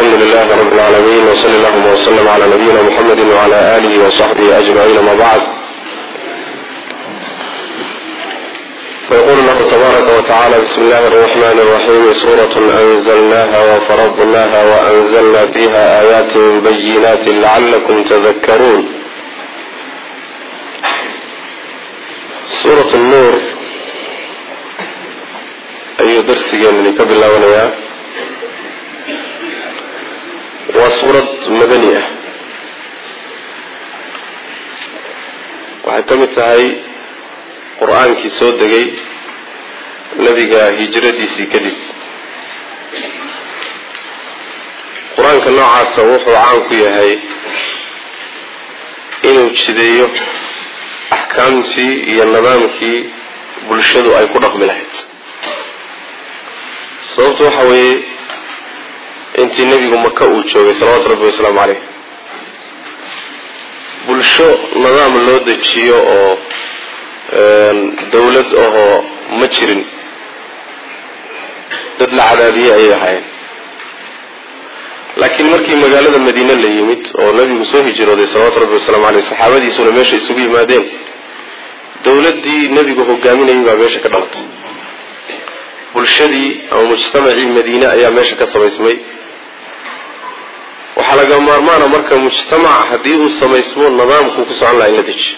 alxamdu lilah rab اlcaalamiin wsali allahuma wslm cla nabiyina mxamedi wcla alihi wصaxbihi ajmaciin ama bacd fayqul lahu tabaaraka wtacala bismi illahi الرaxman الraxim suuraة anzlnaha wfaradnaha waanzlna fiha aayaati bayinati lacalakum tadakaruun suuraة nuur ayuu darsigeenani ka bilaabanayaa waa suurad madani ah waxay ka mid tahay qur-aankii soo degay nebiga hijradiisii kadib qur-aanka noocaasa wuxuu caan ku yahay inuu jideeyo axkaamtii iyo nidaamkii bulshadu ay ku dhaqmi lahayd sababtu waxa weeye intii nebigu maka uu joogay salawaatu rabbi wasalaamu caleyh bulsho nidaam loo dejiyo oo dawlad ahoo ma jirin dad la cadaadiyey ayay ahaayeen laakiin markii magaalada madiine la yimid oo nebigu soo hijrooday salawaatu rabbi wasalaamu caleyh saxaabadiisuna meesha isugu yimaadeen dawladdii nebigu hogaaminayay baa meesha ka dhalatay bulshadii ama mujtamacii madiine ayaa meesha ka samaysmay waxaa laga maarmaana marka mujtamac haddii uu samaysmo nidaamkuu ku socon laha in la dejiyo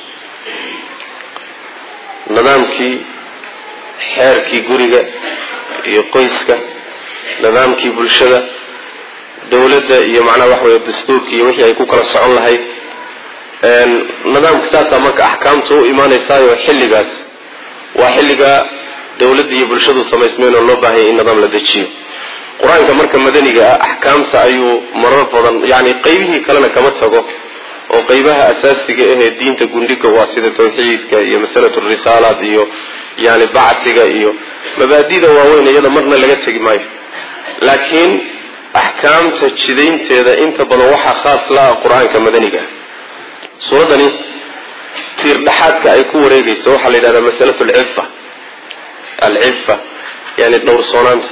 nidaamkii xeerkii guriga iyo qoyska nidaamkii bulshada dawladda iyo macnaha waxa weeye dastuurkii iyo wixii ay ku kala socon lahayd nidaamka saasaa marka axkaamta u imaanaysaayo xilligaas waa xilliga dawladda iyo bulshadu samaysmeen oo loo baahanya in nidaam la dejiyo qur-aanka marka madaniga ah axkaamta ayuu marar badan yani qeybihii kalena kama tago oo qeybaha asaasiga ahee diinta gundhiga waa sida tawxiidka iyo masalatu risaalaat iyo yani bacdiga iyo mabaadida waaweyn iyada marna laga tegi maayo laakiin axkaamta jidaynteeda inta badan waxaa khaas la ah qur-aanka madaniga ah suuraddani tiir dhexaadka ay ku wareegayso waxaa la yidhahdaa masalatu alcifa alcifa yani dhowrsoonaanta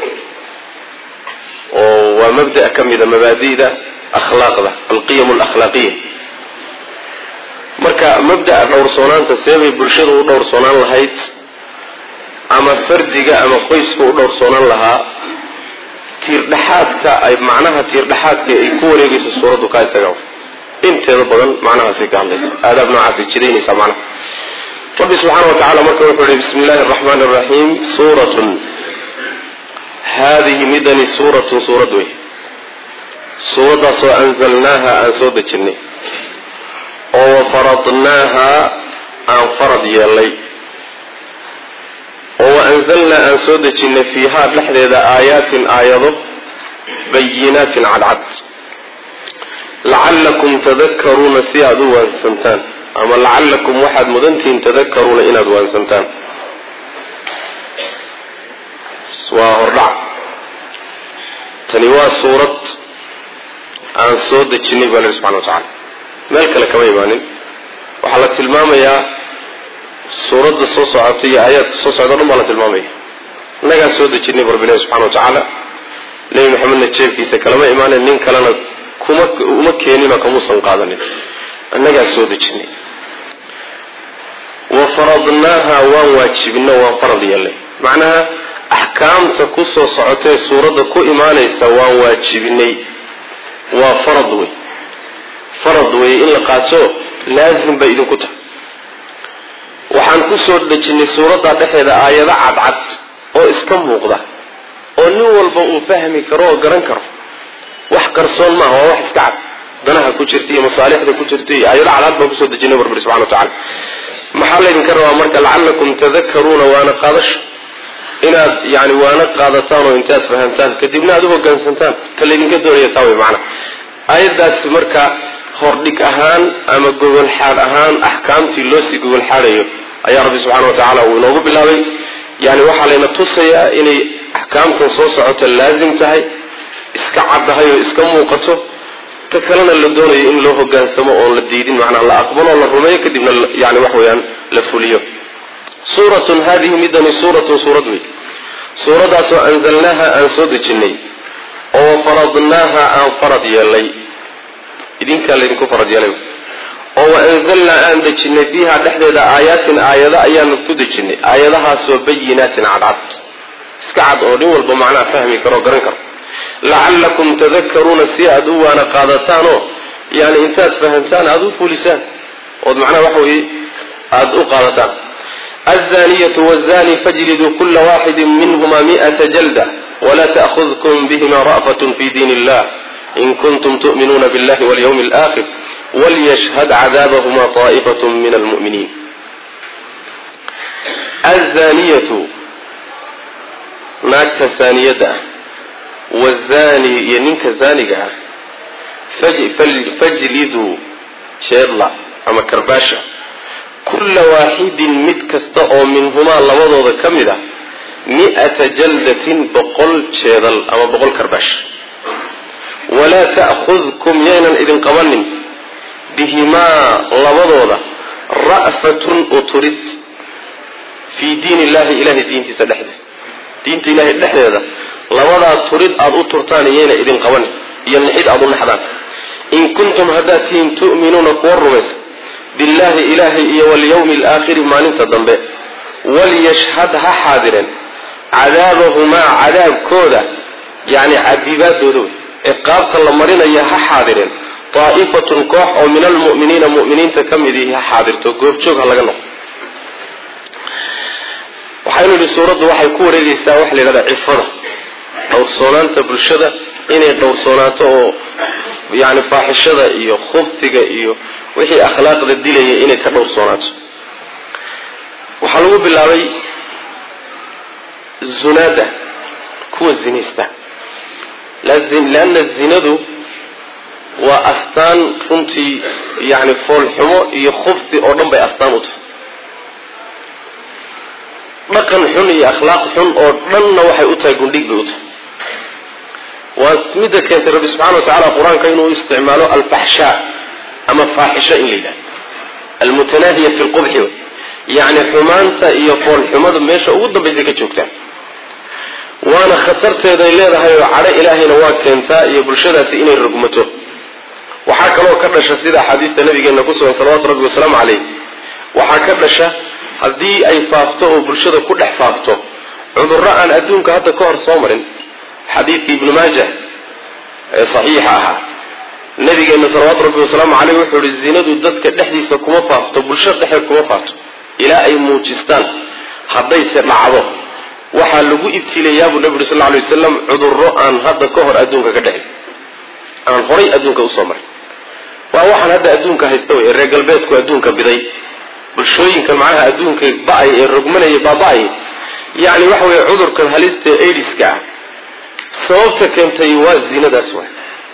oo waa mabda ka mida mabaadida akhlaaqda alqiyam alakhlaaqiya marka mabda'a dhowrsoonaanta seebay bulshada u dhowrsoonaan lahayd ama fardiga ama qoyska u dhowrsoonaan lahaa tiirdhexaadka ay macnaha tiirdhexaadka ay ku wareegayso suuraddu kaa isaga inteeda badan macnahaasay ka hadlaysa aadaab noocaasay jidaynaysaa macnaha rabbi subxaana wa tacala marka wuxuu yihi bismi illahi araxmaan araxiim suuratun haadihi midani suuratun suurad wey suuraddaasoo anzalnaaha aan soo dejinnay oo wafaradnaaha aan farad yeelnay oo waanzalnaa aan soo dejinnay fiihaa dhexdeeda aayaatin aayado bayinaatin cadcad lacallakum tadakaruuna si aada u waansantaan ama lacallakum waxaad mudantihiin tadakaruuna inaad waansantaan waa hordhac tani waa suurad aan soo dejinay baa lahi subxana wa tacala meel kale kama imaanin waxaa la tilmaamayaa suuradda soo socota iyo aayaadka soo socda o dhan baa la tilmaamaya innagaa soo dejinay bu rabbilahi subxana wa tacaala nebi maxamedna jeebkiisa kalama imaanin nin kalena kuma uma keeninoo kamuusan qaadanin innagaa soo dejinay wa faradnaaha waan waajibino waan farad yeelnay macnaha axkaamta ku soo socotee suuradda ku imaanaysa waan waajibinay waa farad wey farad wey in la qaato laazim bay idinku tahay waxaan ku soo dejinnay suuradda dhexeeda aayado cadcad oo iska muuqda oo nin walba uu fahmi karo oo garan karo wax qarsoon maaha waa wax iska cad danaha ku jirta iyo masaalixda ku jirta iyo aayado cadcad baan kusoo dejinay barbari subxana wa tacala maxaa laydinka rabaa marka lacallakum tadakaruuna waana qaadasho inaad yani waana qaadataan oo intaad fahamtaan kadibna aad u hogaansantaan ta laydinka doonaya taa way macana aayaddaasi marka hordhig ahaan ama gogol xaadh ahaan axkaamtii loo sii gogol xaadhayo ayaa rabbi subxana wa tacaala uu inoogu bilaabay yani waxaa layna tusayaa inay axkaamtan soo socota laazim tahay iska caddahay oo iska muuqato ta kalena la doonayo in loo hogaansamo oon la diidin macnaa la aqbalo oo la rumeeyo kadibna yani wax weeyaan la fuliyo suuratun hadihi midani suuratun suurad wey suuradaasoo anzalnaaha aan soo dejinnay oo faradnaaha aan farad yeelnay idinkaa laydinku farad yeelay oo waanzalnaa aan dejinay fiiha dhexdeeda aayaatin aayado ayaanu ku dejinay aayadahaasoo bayinaatin cadcad iska cad oo nin walba macnaha fahmi karo o garan karo lacallakum tadakaruuna si aada u waana qaadataanoo yani intaad fahamtaan aada u fulisaan ood macnaha waxa weye aada u qaadataan azaniyatu wazani fajliduu kula waxidi minhuma mi'ata jalda wla ta'khudkum bihima ra'fatun fi diin illah in kuntum tu'minuuna billahi walyawmi alaakhir walyashhad cadaabahuma taa'ifat min almu'miniin azaniyatu naagta saaniyadda ah wazani iyo ninka zaaniga ah fajliduu jeedla ama karbaasha kulla waaxidin mid kasta oo minhumaa labadooda ka mid a mi'ata jaldatin boqol jeedal ama boqol karbaash walaa ta'khudkum yaynan idin qabanin bihimaa labadooda ra'fatun uturid fii diin illahi ilahay diintiisa dhexdeeda diinta ilahay dhexdeeda labadaa turid aada u turtaan iyayna idin qabanin iyo nixid aada u naxdaan in kuntum haddaad tihiin tu'minuuna kuwa rumaysa billaahi ilaahay iyo walyawmi alaakhiri maalinta dambe walyashhad ha xaadireen cadaabahumaa cadaabkooda yani cadibaadooda wey ciqaabta la marinaya ha xaadireen daa'ifatun koox oo min almu'miniina mu'miniinta ka mid ihi ha xaadirto goobjoog ha laga noqo waxaynu idhi suuraddu waxay ku wareegaysaa waxa la yidhahdaa cifada dhowrsoonaanta bulshada inay dhowrsoonaato oo yani faaxishada iyo khubtiga iyo wixii akhlaaqda dilaya inay ka dhowrsoonaato waxaa lagu bilaabay zunaada kuwa zinaysta leanna zinadu waa astaan runtii yani foolxumo iyo khubti oo dhan bay astaan u tahay dhaqan xun iyo akhlaaq xun oo dhanna waxay u tahay gundhig bay u tahay waa midda keentay rabbi subxana wa tacala qur-aanka inuu isticmaalo alfaxshaa ama faaxisho in la yidhahdo almutanaahiya fi lqubxi yacni xumaanta iyo foolxumada meesha ugu dambaysay ka joogtaan waana khatarteeday leedahay oo cadho ilaahayna waa keentaa iyo bulshadaasi inay rogmato waxaa kaloo ka dhasha sida axaadiista nabigeena ku sugan salawatu rabbi wasalaamu caleyh waxaa ka dhasha haddii ay faafto oo bulshada ku dhex faafto cudurro aan adduunka hadda ka hor soo marin xadiidkii ibnu maajah ee saxiixa ahaa nabigeena salawaatu rabbi wasalaamu caleyh wuxuu ihi zinadu dadka dhexdiisa kuma faafto bulshada dhexdeed kuma faafto ilaa ay muujistaan haddayse dhacdo waxaa lagu ibtilayaa buu nabi uri sal lay wasalam cudurro aan hadda ka hor adduunka ka dhexin aan horay adduunka usoo marin waa waxaan hadda adduunka haysta wey ee reer galbeedku adduunka biday bulshooyinkan macnaha adduunka ba-ay ee rogmanaya baaba-ay yacni waxa weeye cudurkan halista aidiska ah sababta keentay waa zinadaas waay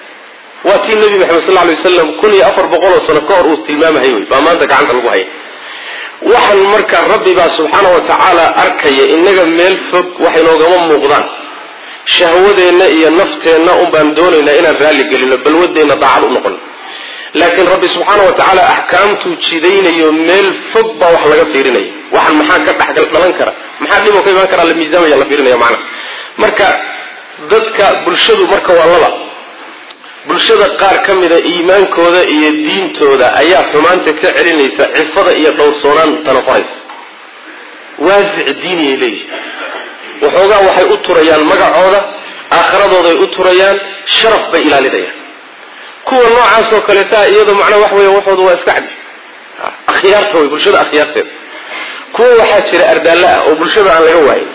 waa tii nebi maxamed sal lay wasalam kun iyo afar boqol oo sano ka hor uu tilmaamahay wey baa maanta gacanta lagu haya waxaan marka rabbi baa subxaana wa tacaala arkaya innaga meel fog waxay noogama muuqdaan shahwadeenna iyo nafteenna un baan doonaynaa inaan raalli gelino balwadeenna daacad u noqon laakiin rabbi subxaana wa tacaala axkaamtuu jidaynayo meel fog baa wax laga fiirinaya waxaan maxaa ka dhexgal dhalan kara maxaa dhiboo ka imaan karaa la miisaamaya la fiirinaya macna marka dadka bulshadu marka waa laba bulshada qaar ka mida iimaankooda iyo diintooda ayaa xumaanta ka celinaysa cifada iyo dhowrsoonaan tanafaraysa waasic diiniyay leeyihi waxoogaa waxay u turayaan magacooda aakhiradooday u turayaan sharaf bay ilaalinayaan kuwa noocaasoo kaleetaa iyado macnaa wax weya waxooda waa iska cadi akhyaarta way bulshada akhyaarteeda kuwa waxaa jira ardaalla ah oo bulshada aan laga waayin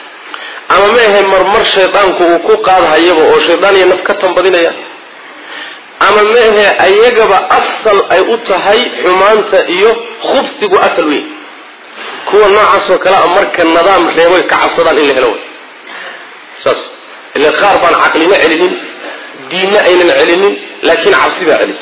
ama ma ahe marmar shaydaanku uu ku qaadhayaba oo shaydaan iyo naf ka tambadinaya ama ma ahe ayagaba asal ay u tahay xumaanta iyo khubsigu asal weyn kuwa noocaasoo kale a marka nidaam reeboy ka cabsadaan in la helo way saas ila qaar baan caqlina celinin diinna aynan celinin laakiin cabsi baa celisa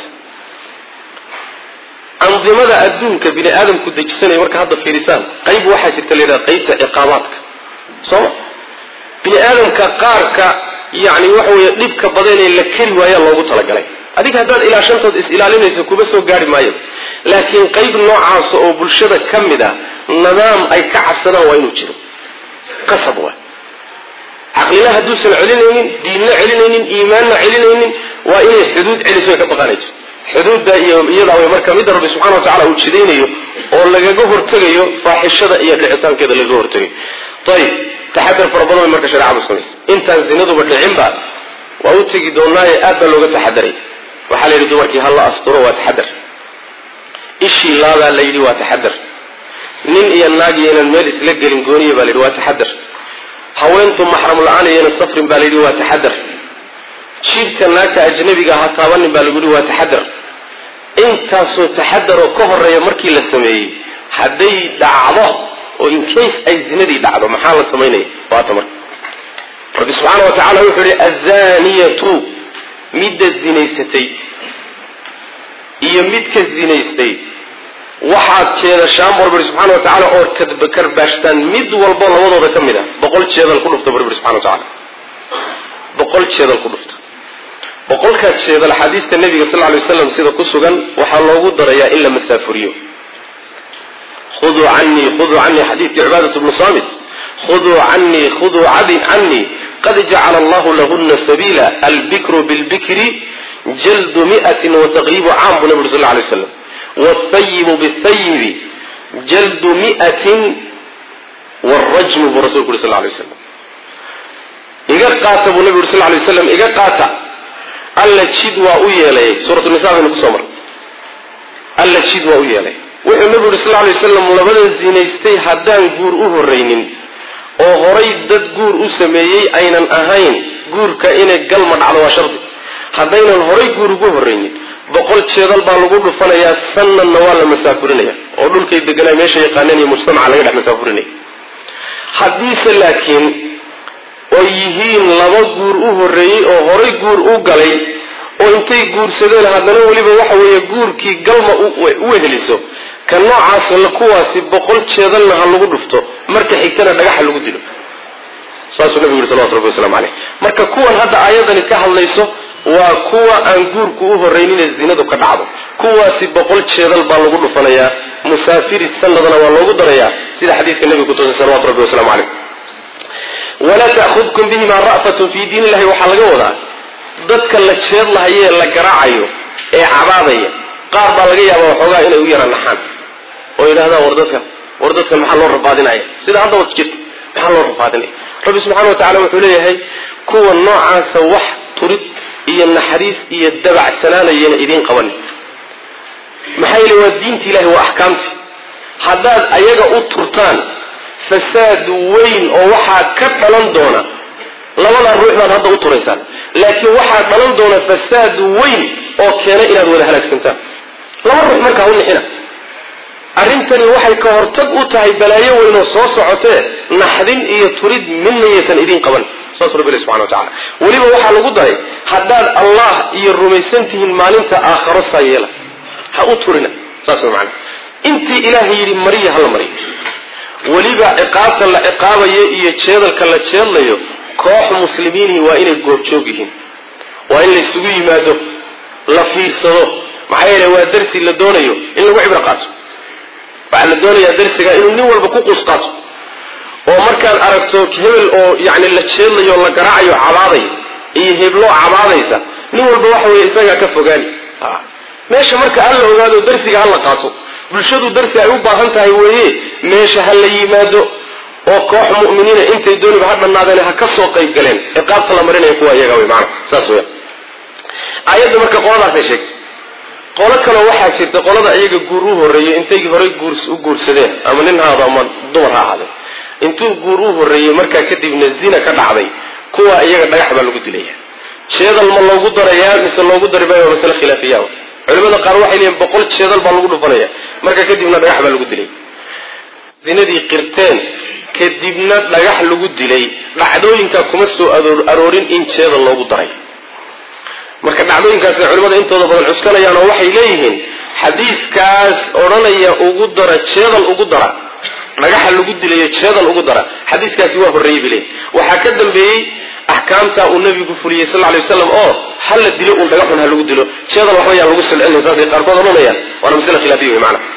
andimada adduunka bini aadamku dejisanaya marka hadda fiirisaan qayb waxaa jirta la yidhaha qaybta ciqaabaadka sooma bini aadamka qaarka yani waxa weeye dhibka badanee la keri waayaa loogu talagalay adiga haddaad ilaa shantood is ilaalinayso kuma soo gaari maayo laakiin qayb noocaasa oo bulshada ka mid ah nidaam ay ka cabsadaan waa inuu jiro qasab waa caqlina hadduusan celinaynin diinna celinaynin iimaanna celinaynin waa inay xuduud celiso ay ka baqaanay jirto xuduudda iyo iyadaa way marka midda rabbi subxana wa tacala uu jidaynayo oo lagaga hortegayo faaxishada iyo dhicitaankeeda lagaga hortegayo ayib taxadar fara badan bay marka shareecadu samaysa intaan zinaduba dhicinba waa u tegi doonaaye aad baa looga taxadaray waxaa la yidhi dumarkii ha la asturo waa taxadar ishii laabaa la yidhi waa taxadar nin iyo naag yaynan meel isla gelin gooniya baa la yidhi waa taxadar haweentu maxram la-aan iyana safrin baa la yidhi waa taxadar jiibka naagta ajnabiga ha taabanin baa lagu yihi waa taxadar intaasoo taxadaroo ka horeeya markii la sameeyey hadday dhacdo oo incase ay zinadii dhacdo maxaa la samaynaya waata marka rabbi subxaana wa tacala wuxuu yihi azaniyatu midda zinaysatay iyo midka zinaystay waxaad jeedashaan bu rabbi subxana wa tacaala oo karbaashtaan mid walbo labadooda ka mid a boqol jeedal ku dhufta bu rabbi subxana wa tacala boqol jeedal ku dhufta boqolkaas jeedal xadiista nebiga sal ly waslam sida ku sugan waxaa loogu darayaa in la masaafuriyo khuduu canii khuduu canii xadiidkii cibaadat bnu samit khuduu canii khuduu canii qad jacala allahu lahuna sabiila albikru bilbikri jaldu miatin wataqriibu caam buu nabi uri sal lay slam wthayibu bthayibi jaldu miatin wrajmu buu rasulku uri sal lay slam iga qaata buu nabi uri sal lay slam iga qaata alla jid waa u yeelay suuratu nisa baynu kusoo marnay alla jid waa u yeelay wuxuu nabigu yuri sal lay waslam labada zinaystay haddaan guur u horraynin oo horay dad guur u sameeyey aynan ahayn guurka inay galma dhacdo waa shardi haddaynan horay guur ugu horraynin boqol jeedal baa lagu dhufanayaa sanadna waa la masaafurinaya oo dhulkay deganaa meesha yaqaaneen iyo mujtamaca laga dhex masaafurinaya haddiise laakiin oy yihiin laba guur u horreeyey oo horay guur u galay oo intay guursadeen haddana weliba waxa weeye guurkii galma u weheliso ka noocaas kuwaasi boqol jeedalna ha lagu dhufto marka xigtana dhagaxa lagu dilo saasuu nabigu yuri salawatu rabbi waslamu caleyh marka kuwan hadda aayadani ka hadlayso waa kuwa aan guurku u horraynine zinadu ka dhacdo kuwaasi boqol jeedal baa lagu dhufanayaa musaafiri sanadna waa loogu darayaa sida xadiiska nebiga kutusay salawatu rabbi waslamu caleyh walaa ta'khudkum bihimaa ra'fatun fii diin illahi waxaa laga wadaa dadka la jeedlahayee la garaacayo ee cabaadaya qaar baa laga yaabaa waxoogaa inay u yara naxaan oo yidhahdaan war dadka war dadkan maxaa loo rafaadinaya sida haddaba jirta maxaa loo rafaadinaya rabbi subxana wa tacala wuxuu leeyahay kuwa noocaasa wax turid iyo naxariis iyo dabacsanaanayana idiin qabanin maxaa yeele waa diinti ilahi waa axkaamti haddaad ayaga u turtaan fasaad weyn oo waxaa ka dhalan doona labadaa ruux baad hadda u turaysaan laakiin waxaa dhalan doona fasaad weyn oo keena inaad wada halaagsantaan laba ruux markaa u nixina arrintani waxay ka hortag u tahay balaayo weyn oo soo socotee naxdin iyo turid midna yaysan idiin qaban saas rabbi ilahi subxana wa tacala weliba waxaa lagu daray haddaad allah iyo rumaysan tihiin maalinta aakharo saa yeela ha u turina saas way macana intii ilaahay yidhi mariya hala mariyo weliba ciqaabta la ciqaabayo iyo jeedalka la jeedlayo koox muslimiinihii waa inay goobjoog yihiin waa in la isugu yimaado la fiirsado maxaa yeele waa darsi la doonayo in lagu cibro qaato waxaa la doonayaa darsiga inuu nin walba ku quus qaato oo markaad aragto hebel oo yani la jeedlayo la garaacayo cabaaday iyo hebloo cabaadaysa nin walba waxa weye isagaa ka fogaani meesha marka alla ogaado darsiga hala qaato bulshadu darsi ay u baahan tahay weeye meesha ha la yimaado oo koox mu'miniina intay dooniba ha dhannaadeen ha ka soo qayb galeen ciqaabta la marinaya kuwa iyaga wey maana saas weya aayadda marka qoladaasay sheegtay qolo kaleo waxaa jirta qolada iyaga guur u horreeyey intay horay guurs u guursadeen ama nin haado ama dumar ha ahaadeen intuu guur u horreeyey markaa kadibna zina ka dhacday kuwa iyaga dhagax baa lagu dilaya jeedal ma loogu darayaa mise loogu dari maayo waa masale khilaafiya culimada qaar waxay leeyihin boqol jeedal baa lagu dhufanaya marka kadibna dhagax baa lagu dilay zinadii qirteen kadibna dhagax lagu dilay dhacdooyinkaa kuma soo aroorin in jeedal loogu daray marka dhacdooyinkaasna culimada intooda badan cuskanayaan oo waxay leeyihiin xadiiskaas odhanaya ugu dara jeedal ugu dara dhagaxa lagu dilayo jeedal ugu dara xadiiskaasi waa horreeyey bay leeyihin waxaa ka dambeeyey axkaamta uu nabigu fuliyey sal lay waslam oo ha la dilo uun dhagaxun ha lagu dilo jeedal waxba yaan lagu silcinin saasay qaarkood odhanayaan waana masle khilaafiya wey maana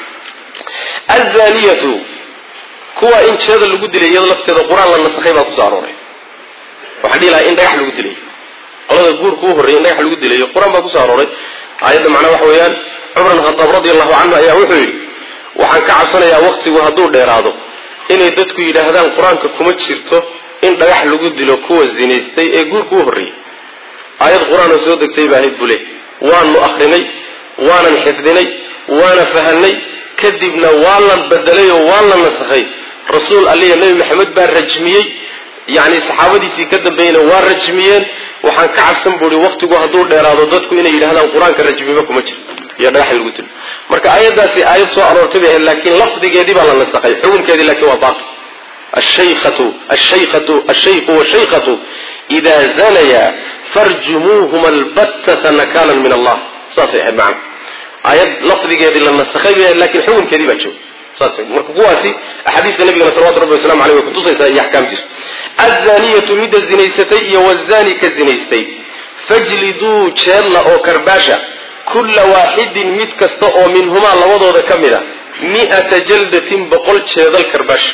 azaniyatu kuwa in jeedal lagu dilay iyado lafteeda qur-aan la nasakhay baa kusoo arooray waxaan dhihi lahaa in dhagax lagu dilayo qolada guurka u horreeyay in dhagax lagu dilayo qur-aan baa kusoo arooray aayadda macnaha waxa weeyaan cumar bin khadaab radi allahu canhu ayaa wuxuu yidhi waxaan ka cabsanayaa waktigu hadduu dheeraado inay dadku yidhaahdaan qur-aanka kuma jirto in dhagax lagu dilo kuwa zinaystay ee guurka u horreeyey aayad qur-aan oo soo degtay baa ahayd bule waanu akrinay waanan xifdinay waana fahanay kadibna waa la bedelay oo waa la nasakhay rasuul aliya nebi maxamed baa rajmiyey yani saxaabadiisii ka dambeeyena waa rajmiyeen waxaan ka cabsan buui waktigu hadduu dheeraado dadku inay yidhahdaan qur-aanka rajmiba kuma jiro iyo dhagax lagu dilo marka aayaddaasi aayad soo aroortay bay ahayd laakiin lafdigeedii baa la nasakhay xukunkeedii laakiin waa baaqi ashaykhatu ashaykhatu ashayku washaykatu idaa zanaya farjumuuhuma albattata nakaalan min allah saasay ahayd macana aayad lafdigeedii la nasakhay bay ahayd lakiin xukunkeedii baa jooga saas marka kuwaasi axaadiista nabigana salawatu rabbi waslamu aleyh way kutusaysaa iyo axkaamtiisu azaniyatu midda zinaysatay iyo wazani ka zinaystay fajliduu jeedla oo karbaasha kulla waaxidin mid kasta oo minhumaa labadooda ka mid a mi'ata jaldatin boqol jeedal karbaasha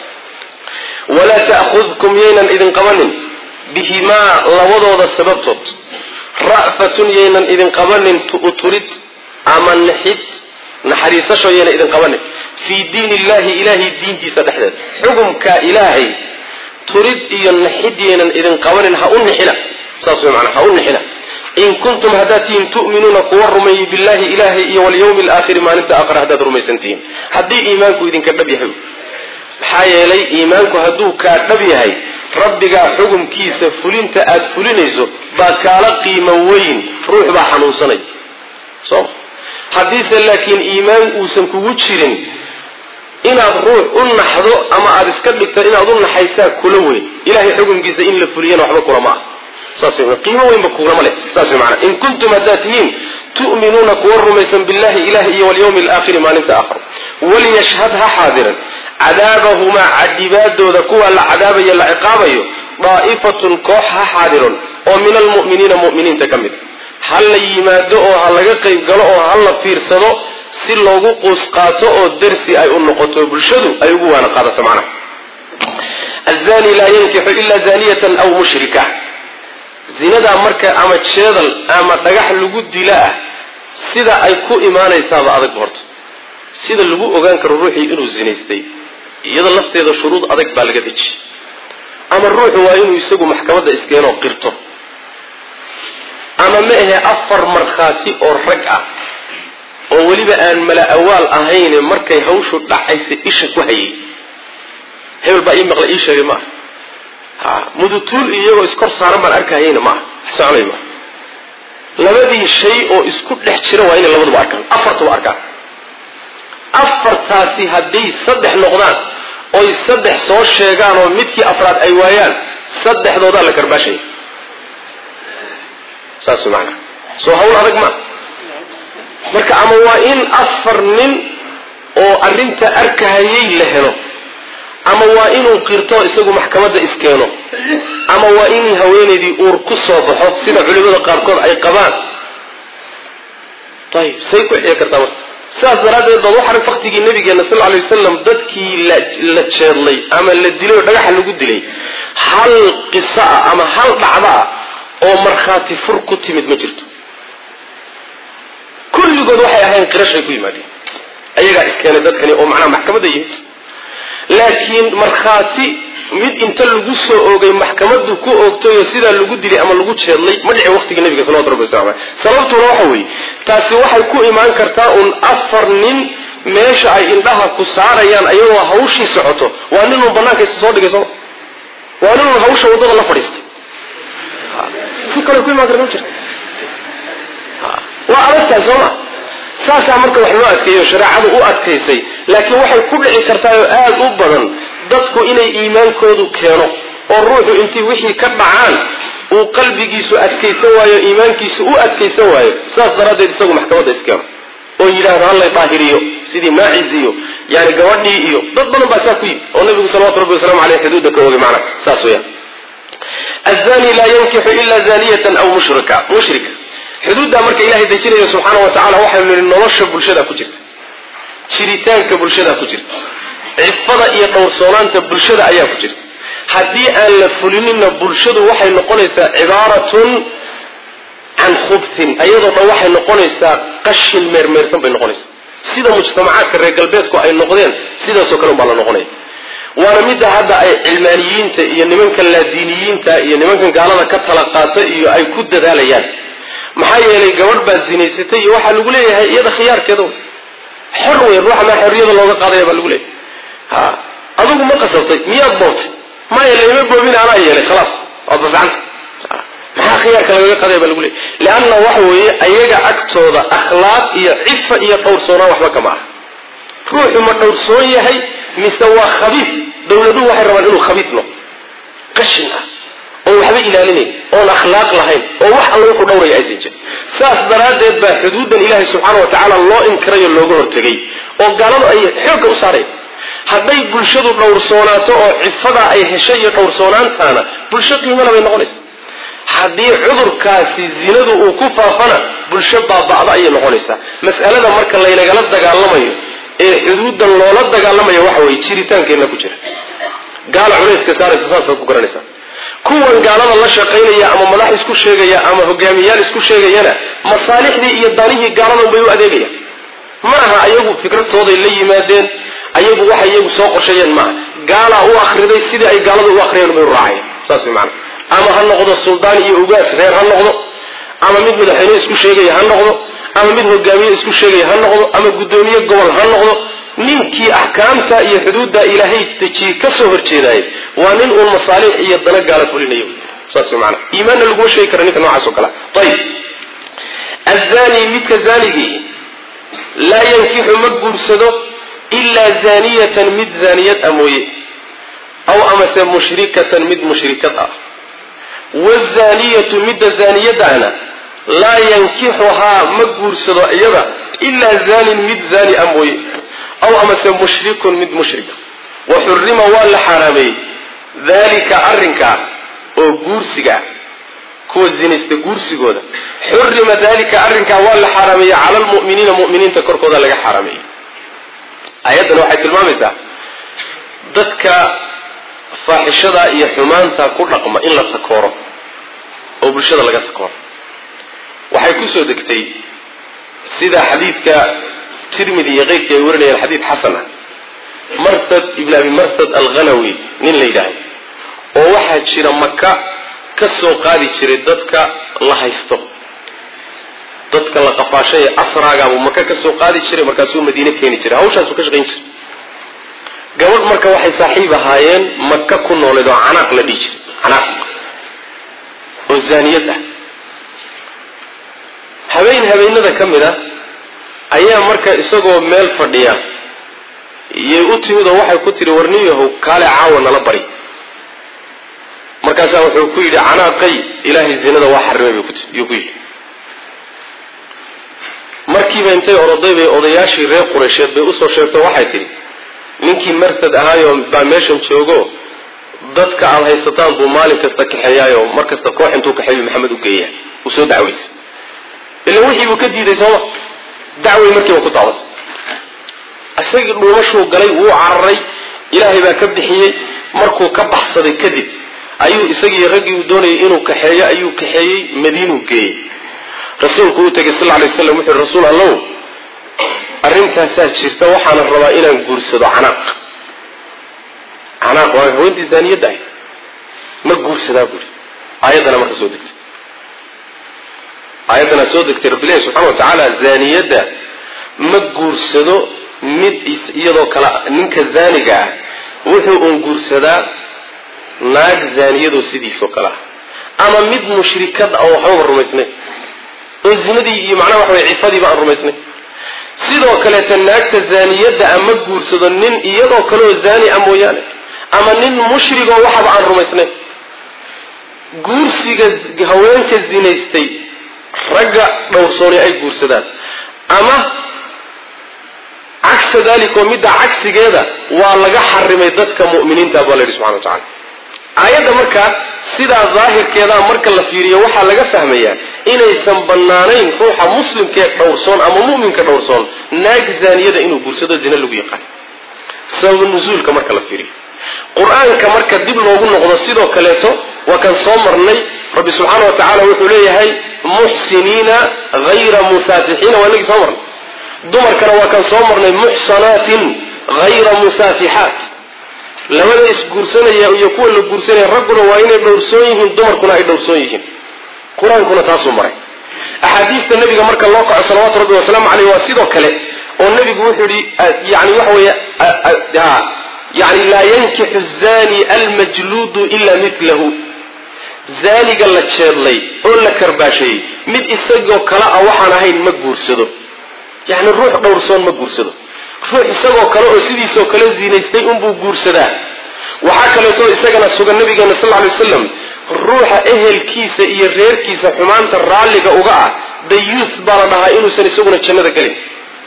walaa ta'khudkum yaynan idin qabanin bihimaa labadooda sababtood ra'fatun yaynan idin qabanin tu'turid ama naxid naxariisasho yaynan idin qabanin fii diin illahi ilaahay diintiisa dhexdeeda xukumka ilaahay turid iyo naxid yaynan idin qabanin ha u nixina saas way macnaa ha u nixina in kuntum haddaad tihiin tu'minuuna kuwa rumeeyey billahi ilaahay iyo walyawmi alaakhiri maalinta aakhira haddaad rumaysan tihiin haddii iimaanku idinka dhab yahay maxaa yeelay iimaanku hadduu kaa dhab yahay rabbigaa xukumkiisa fulinta aad fulinayso baa kaala qiimo weyn ruux baa xanuunsanay so haddiise laakiin iimaan uusan kugu jirin inaad ruux u naxdo ama aada iska dhigto inaad u naxaysaa kula weyn ilahay xukumkiisa in la fuliyana waxba kulama ah saas wey qiimo weynba kulama leh saas wey maanaa in kuntum haddaad tihiin tu'minuuna kuwa rumaysan billahi ilahi iyo walyawmi alaakhiri maalinta aakhir waliyashhad ha xaadiran cadaabahumaa cadibaadooda kuwa la cadaabayo la ciqaabayo daa'ifatun koox ha xaadiron oo min almu'miniina mu'miniinta ka mid ha la yimaado oo ha laga qayb galo oo ha la fiirsado si loogu quus qaato oo darsi ay u noqoto bulshadu ay ugu waana qaadato macnaha azani laa yankixu ila zaniyatan aw mushrika zinadaa marka ama jeedal ama dhagax lagu dila ah sida ay ku imaanaysaaba adag horta sida lagu ogaan karo ruuxii inuu zinaystay iyada lafteeda shuruud adag baa laga deji ama ruuxu waa inuu isagu maxkamadda iskeenoo qirto ama ma ahe afar markhaati oo rag ah oo weliba aan mala awaal ahayne markay hawshu dhacaysa isha ku hayay hebel baa ii maqlay ii sheegay maaha ha mudutuul iyagoo iskor saaran baan arkahayna maaha soconay maaha labadii shay oo isku dhex jira waa inay labaduba arkaan afartuba arkaan afartaasi hadday saddex noqdaan oy saddex soo sheegaan oo midkii afraad ay waayaan saddexdoodaa la garbaashaya saas maanaa soo hawl adag maa marka ama waa in afar nin oo arrinta arkahayay la helo ama waa inuu qirto isagu maxkamadda iskeeno ama waa in haweenaydii uur ku soo baxo sida culimada qaarkood ay qabaan ayib say ku xiyi kartaa marka sidaas daraaddeed baad waxaa faktigii nabigeena sal lla alay wasalam dadkii la jeedlay ama la dilay oo dhagaxa lagu dilay hal qiso ah ama hal dhacdo ah oo markhaati fur ku timid ma jirto kulligood waxay ahayn qirashay ku yimaadeen ayagaa iskeenay dadkani oo macnaha maxkamadda yimid laakiin markhaati mid inta lagu soo oogay maxkamaddu ku oogtay oo sidaa lagu dilay ama lagu jeedlay ma dhicin waqtigii nabiga salawatu rabbi wasalam aleh sababtuna waxa weeye taasi waxay ku imaan kartaa uun afar nin meesha ay indhaha ku saarayaan ayagoo hawshii socoto waa nin uun banaanka isa soo dhigay sooma waa nin uun hawsha waddada la fadhiistay si kale ku imaan karta ma jirta waa adagtahay sooma saasaa marka wax loo adkeeyo shareecadu u adkaysay laakiin waxay ku dhici kartaa oo aada u badan dadku inay iimaankoodu keeno oo ruuxu intay wixii ka dhacaan uu qalbigiisu adkaysan waayo iimaankiisu u adkaysan waayo saas daraaddeed isagu maxkamadda iskeeno oo yidhaahdo hallay daahiriyo sidii maacis iyo yani gabadhii iyo dad badan baa saa ku yimi oo nabigu salawatu rabbi wasalamu aleyh xuduudda ka ogay macna saas weyaan azani laa yankixu ila zaniyatan aw mushrika mushrika xuduuddaa marka ilahay dejinaya subxaana wa tacala waxaynu nihi nolosha bulshada ku jirta jiritaanka bulshada ku jirta cifada iyo dhowrsoonaanta bulshada ayaa ku jirta haddii aan la fulininna bulshadu waxay noqonaysaa cibaaratun can khubtin ayadoo dhan waxay noqonaysaa qashin meermeersan bay noqonaysaa sida mujtamacaadka reer galbeedku ay noqdeen sidaasoo kale unbaa la noqonaya waana midda hadda ay cilmaaniyiinta iyo nimankan laadiiniyiinta iyo nimankan gaalada ka tala qaata iyo ay ku dadaalayaan maxaa yeelay gabadh baad zinaysatay iyo waxaa lagu leeyahay iyada khiyaarkeeda wey xor wey ruuxa maa xorriyada looga qaadaya baa lagu leeyahay ha adigu ma qasabtay miyaad boobtay maya layma boobin anaa yeelay khalaas waad fasacanta maxaa khiyaarka lagaga qadaya baa lagu leeyay leanna waxa weeye ayaga agtooda akhlaaq iyo cifa iyo dhowrsoonaan waxba kama aha ruuxu ma dhowrsoon yahay mise waa khabiif dawladuhu waxay rabaan inuu khabiif noqdo qashin ah oon waxba ilaalinayn oon akhlaaq lahayn oo wax alla wuxuu dhowraya aysan jirin saas daraaddeed baa xuduudan ilaahay subxaana wa tacaala loo inkirayo looga hortegay oo gaaladu ay xoogga u saarayn hadday bulshadu dhowrsoonaato oo cifadaa ay heshay iyo dhowrsoonaantaana bulsho qiimana bay noqonaysa haddii cudurkaasi zinadu uu ku faafana bulsho baaba'da ayay noqonaysaa mas'alada marka laynagala dagaalamayo ee xuduudan loola dagaalamayo waxa weye jiritaankeenna ku jira gaala culayska saaraysa saasaad ku garanaysaa kuwan gaalada la shaqaynaya ama madax isku sheegaya ama hogaamiyaal isku sheegayana masaalixdii iyo danihii gaaladan bay u adeegayaan ma aha ayagu fikradtooday la yimaadeen ayagu waxay iyagu soo qorsheeyeen maaha gaalaa u akriday sidii ay gaalada u akriyeen bay u raacayeen saas way macana ama ha noqdo suldaan iyo ugaas reer ha noqdo ama mid madaxweyne isku sheegaya ha noqdo ama mid hogaamiye isku sheegaya ha noqdo ama guddoomiye gobol ha noqdo ninkii axkaamta iyo xuduudda ilaahay dejiyey ka soo horjeedaayay waa nin uun masaalix iyo dana gaala fulinayo saas way macana iimaanna laguma sheegi kara ninka noocaas oo kale ayib azani midka zaanigii laa yankixu ma guursado ilaa zaaniyatan mid zaaniyad a mooye aw amase mushrikatan mid mushrikad ah wazaniyatu midda zaaniyadahna laa yankixuhaa ma guursado iyada ilaa zanin mid zaani a mooye aw amase mushrikun mid mushrika wa xurima waa la xaaraameeyey dalika arrinkaa oo guursiga kuwa zinaysta guursigooda xurima dalika arrinkaa waa la xaaraameeyey cala lmu'miniina mu'miniinta korkooda laga xaaraameeyey ayaddan waxay tilmaamaysaa dadka faaxishada iyo xumaanta ku dhaqma in la takooro oo bulshada laga takooro waxay ku soo degtay sida xadiidka tirmidi iyo keyrkii ay warinayaan xadiid xasan ah martad ibn abi martad alghanawi nin la yidhaahdo oo waxaa jira maka ka soo qaadi jiray dadka la haysto dadka la qafaashay ee asraagaabuu maka ka soo qaadi jiray markaasuu madiine keeni jiray hawshaasuu ka shaqayn jiray gabadh marka waxay saaxiib ahaayeen maka ku nooleed oo canaaq la dhihi jiray canaaq oo zaaniyad ah habeen habeenada ka mid a ayaa marka isagoo meel fadhiya iyay u timid oo waxay ku tihi warniyahow kaale caawa nala bari markaasaa wuxuu ku yidhi canaaqay ilaahay zinada waa xarimay yuu ku yidhi markiiba intay oroday bay odayaashii reer qureysheed bay usoo sheegto waxay tidhi ninkii martad ahaayoo baa meeshan joogo dadka aada haysataan buu maalin kasta kaxeeyaayo mar kasta koox intuu kaxeeyu maxamed u geeya uu soo dacwaysa ila wixii buu ka diiday sooma dacway markiiba ku taabatay isagii dhuumashuu galay wuu cararay ilaahay baa ka bixiyey markuu ka baxsaday kadib ayuu isagii raggii uu doonayay inuu kaxeeyo ayuu kaxeeyey madiinuu geeyey rasuulku uu tegay sal lay waslam wuxu rasuul allow arrintaasaa jirta waxaana rabaa inaan guursado canaaq canaaq waa haweentii zaaniyadda ahy ma guursadaa buuri aayaddana marka soo degtay aayaddanaa soo degtay rabbilahi subxana wa tacaala zaaniyadda ma guursado mid iyadoo kale ninka zaaniga ah wuxuu uun guursadaa naag zaaniyadoo sidiisoo kale ah ama mid mushrikad ah oo waxbaba rumaysnayn oo zinadii iyo macnaha waxa weye cifadiiba aan rumaysnayn sidoo kaleeta naagta zaaniyadda a ma guursado nin iyadoo kaleoo zaani a mooyaane ama nin mushrigoo waxaba aan rumaysnayn guursiga haweenka zinaystay ragga dhowrsooni ay guursadaan ama cagsa dalik oo midda cagsigeeda waa laga xarimay dadka mu'miniinta baa la yidhi subxana wa tacala aayadda markaa sidaa daahirkeedaa marka la fiiriyo waxaa laga fahmayaa inaysan bannaanayn ruuxa muslimkee dhowrsoon ama mu'minka dhowrsoon naag zaaniyada inuu guursado zina lagu yaqaan sabab nusuulka marka la fiiriyo qur-aanka marka dib loogu noqdo sidoo kaleeto waa kan soo marnay rabbi subxaana wa tacaala wuxuu leeyahay muxsiniina hayra musaafixiina waa inagii soo marnay dumarkana waa kan soo marnay muxsanaatin hayra musaafixaat labada isguursanaya iyo kuwa la guursanaya ragguna waa inay dhowrsoon yihiin dumarkuna ay dhowrsoon yihiin qur-aankuna taasuu maray axaadiista nabiga marka loo kaco salawaatu rabbi wasalaamu caleyh waa sidoo kale oo nebigu wuxuu yihi yani waxa weeye yani laa yankixu zani almajluudu ila milahu zaaniga la jeedlay oo la karbaasheeyey mid isagoo kale ah waxaan ahayn ma guursado yani ruux dhowrsoon ma guursado ruux isagoo kale oo sidiisoo kale zinaystay unbuu guursadaa waxaa kaleeto isagana sugan nabigeena sal lay waslam ruuxa ehelkiisa iyo reerkiisa xumaanta raalliga uga ah dayuus baa la dhahaa inuusan isaguna jannada gelin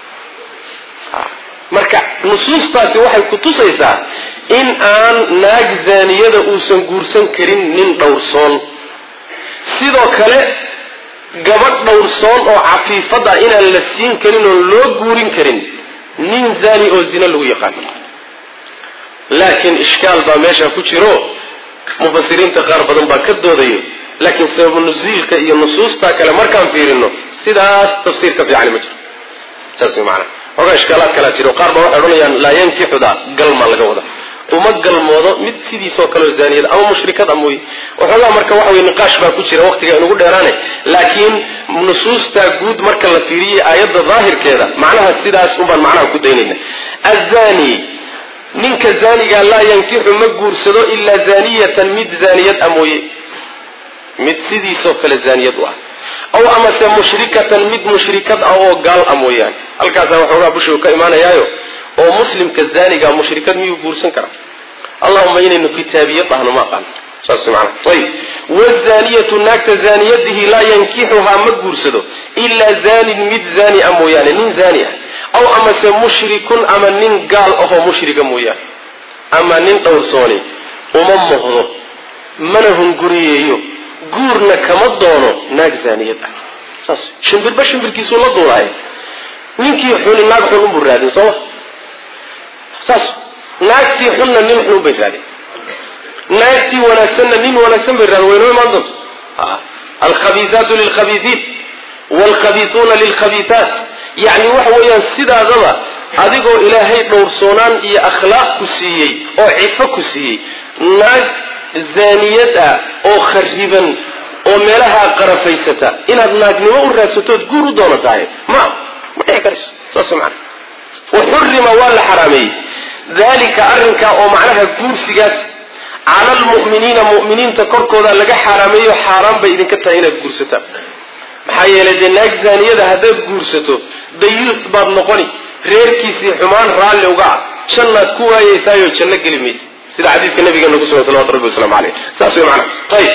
marka nusuustaasi waxay ku tusaysaa in aan naag zaaniyada uusan guursan karin nin dhowrsoon sidoo kale gabadh dhowrsoon oo cafiifad ah inaan la siin karin oo loo guurin karin nin zaani oo zina lagu yaqaano laakiin ishkaal baa meesha ku jiro mufasiriinta qaar badan baa ka doodayo laakiin sababu nusiilka iyo nusuusta kale markaan fiirino sidaas tafsiir ka fiicani ma jiro saas way macana ogaa ishkaalaad kalaa jiro qaar baa waxay odhanayaan laa yankixuda galma laga wada uma galmoodo mid sidiisoo kaleo zaaniyada ama mushrikada mooye waxoogaa marka waxa wey niqaash baa ku jira waqtiga inugu dheeraane laakiin nusuusta guud marka la fiiriyay aayadda daahirkeeda macnaha sidaas unbaan macnaha ku daynayna azani ninka zaaniga laa yankixu ma guursado ilaa zaaniyatan mid zaaniyad a mooye mid sidiisoo kale zaaniyad u ah aw amase mushrikatan mid mushrikad ah oo gaal ah mooyaane halkaasaa waxoogaa bushigu ka imaanayaayo oo muslimka zaaniga mushrikad miyuu guursan karaa allahuma inaynu kitaabiya dhahno ma aqaan saas maana ayib wazaniyatu naagta zaaniyadihi laa yankixuhaa ma guursado ilaa zanin mid zaani a mooyaane nin zaani ah aw amase mushrikun ama nin gaal ahoo mushrika mooyaane ama nin dhowrsooni uma mohdo mana hunguriyeeyo guurna kama doono naag zaaniyad ah saas shimbirba shimbirkiisuu la duulahay ninkii xuni naag xun unbuu raadin sooma saas naagtii xunna nin xun bay raadin naagtii wanaagsanna nin wanaagsan bay raadin waynoo imaan doonto alkhabiisaatu lilkhabiisiin waalkhabiisuuna lilkhabiisaat yacni waxa weeyaan sidaadaba adigoo ilaahay dhowrsoonaan iyo akhlaaq ku siiyey oo cifo ku siiyey naag zaaniyad ah oo khariban oo meelaha qarafaysata inaad naagnimo u raadsatood guur u doono tahay ma ma dhici karayso saas mana waxurima waa la xaraameeyey dalika arrinkaa oo macnaha guursigaas cala almu'miniina mu'miniinta korkooda laga xaaraameeyo xaaraan bay idinka tahay inaad guursataan maxaa yeelay dee naag zaaniyada haddaad guursato dayuus baad noqoni reerkiisii xumaan raalli uga ah jannaad ku waayeysaayoo janno geli maysa sida xadiiska nabigeena kusugan salawatu rabbi waslamu caleyh saas way macana ayib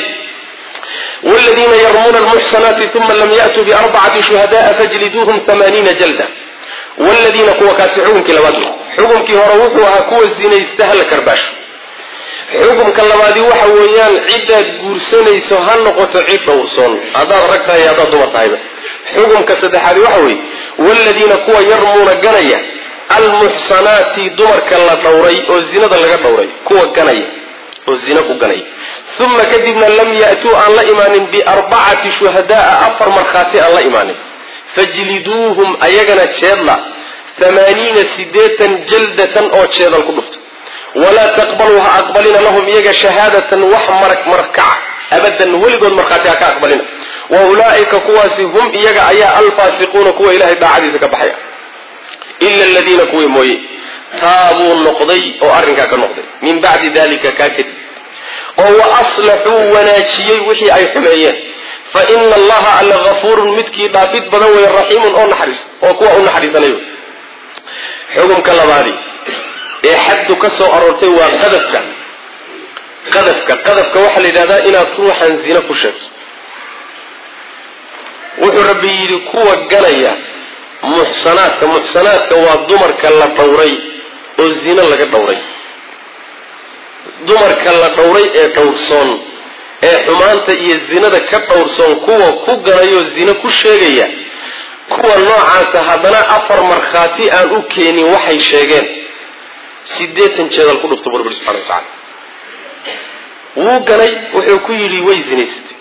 wladiina yarmuuna almuxsanaati uma lam yatuu biarbacati shuhada'a fajliduuhum amaaniina jalda wladiina kuwa kaasi xukumkii labaad xukumkii hore wuxuu ahaa kuwa zinaysta hala karbaasho xukumka labaadi waxa weeyaan cidaad guursanayso ha noqoto cid dhowrsoon haddaad rag tahay haddaad dumar tahayba xukumka saddexaadi waxa weeye wladiina kuwa yarmuuna ganaya almuxsanaati dumarka la dhowray oo zinada laga dhowray kuwa ganaya oo zina ku ganaya uma kadibna lam ya'tuu aan la imaanin biarbacati shuhada'a afar markhaati aan la imaanin fajliduuhum ayagana jeedla amaaniina sideetan jaldatan oo jeedal ku dhufta walaa taqbaluu ha aqbalina lahum iyaga shahaadatan wax marag markaca abadan weligood markhaati ha ka aqbalina wa ulaa'ika kuwaasi hum iyaga ayaa alfaasiquuna kuwa ilahay daacadiisa ka baxaya ila aladiina kuwii mooye taabuu noqday oo arrinkaa ka noqday min bacdi dalika kaa kadib oo wa aslaxuu wanaajiyey wixii ay xumeeyeen fa ina allaha alla hafuurun midkii dhaafid badan weeye raxiimun oo naxariis oo kuwa u naxariisanayo xukumka labaadi ee xaddu ka soo aroortay waa qadafka qadafka qadafka waxaa la yidhahdaa inaad ruuxan zina ku sheegto wuxuu rabbi yidhi kuwa ganaya muxsanaadka muxsanaadka waa dumarka la dhowray oo zino laga dhowray dumarka la dhowray ee dhowrsoon ee xumaanta iyo zinada ka dhowrsoon kuwa ku ganayoo zino ku sheegaya kuwa noocaasa haddana afar markhaati aan u keenin waxay sheegeen sideetan jeedal ku dhufta burburi subxana wa tacala wuu ganay wuxuu ku yidhi way zinaysatay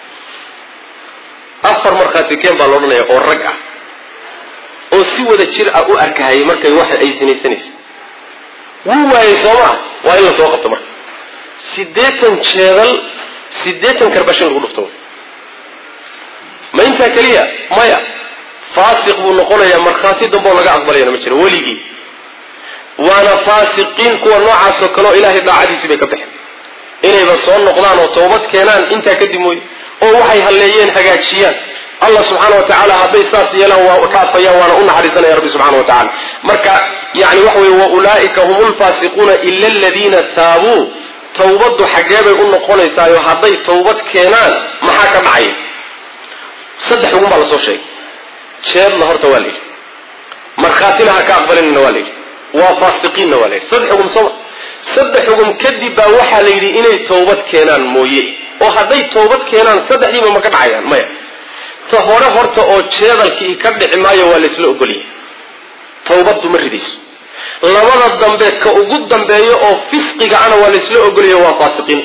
afar markhaati keen baa loodhanaya oo rag ah oo si wada jir ah u arkahayay markay waxa ay sinaysanayso wuu waayey soo maa waa in la soo qabto marka siddeetan jeedal siddeetan karbashin lagu dhufto ma intaa keliya maya faasiq buu noqonayaa markhaati damboo laga aqbalayana ma jiro weligii waana faasiqiin kuwa noocaasoo kaleo ilaahay daacadiisii bay ka baxeen inayba soo noqdaan oo toobad keenaan intaa kadib mooye oo waxay halleeyeen hagaajiyaan allah subxaana wa tacaala hadday saas yeelaan waa u dhaafayaan waana u naxariisanaya rabbi subxana wa tacala marka yani waxa weye wa ulaa'ika hum lfaasiquuna ila aladiina taabuu tawbaddu xaggee bay u noqonaysaayo hadday tawbad keenaan maxaa ka dhacaya saddex xugun baa lasoo sheegay jeedla horta waa la yidhi markhaatina ha ka aqbalinna waa la yidhi waa faasiqiinna waa la yidhi saddex xugum sooma saddex xugum kadib baa waxaa la yidhi inay tawbad keenaan mooye oo hadday tawbad keenaan saddexdiiba ma ka dhacayaan maya ta hore horta oo jeedalkii ka dhici maayo waa laysla ogolyahay tawbaddu ma ridayso labada dambe ka ugu dambeeyo oo fisqiga ana waa laysla ogolyayo waa faasiqiin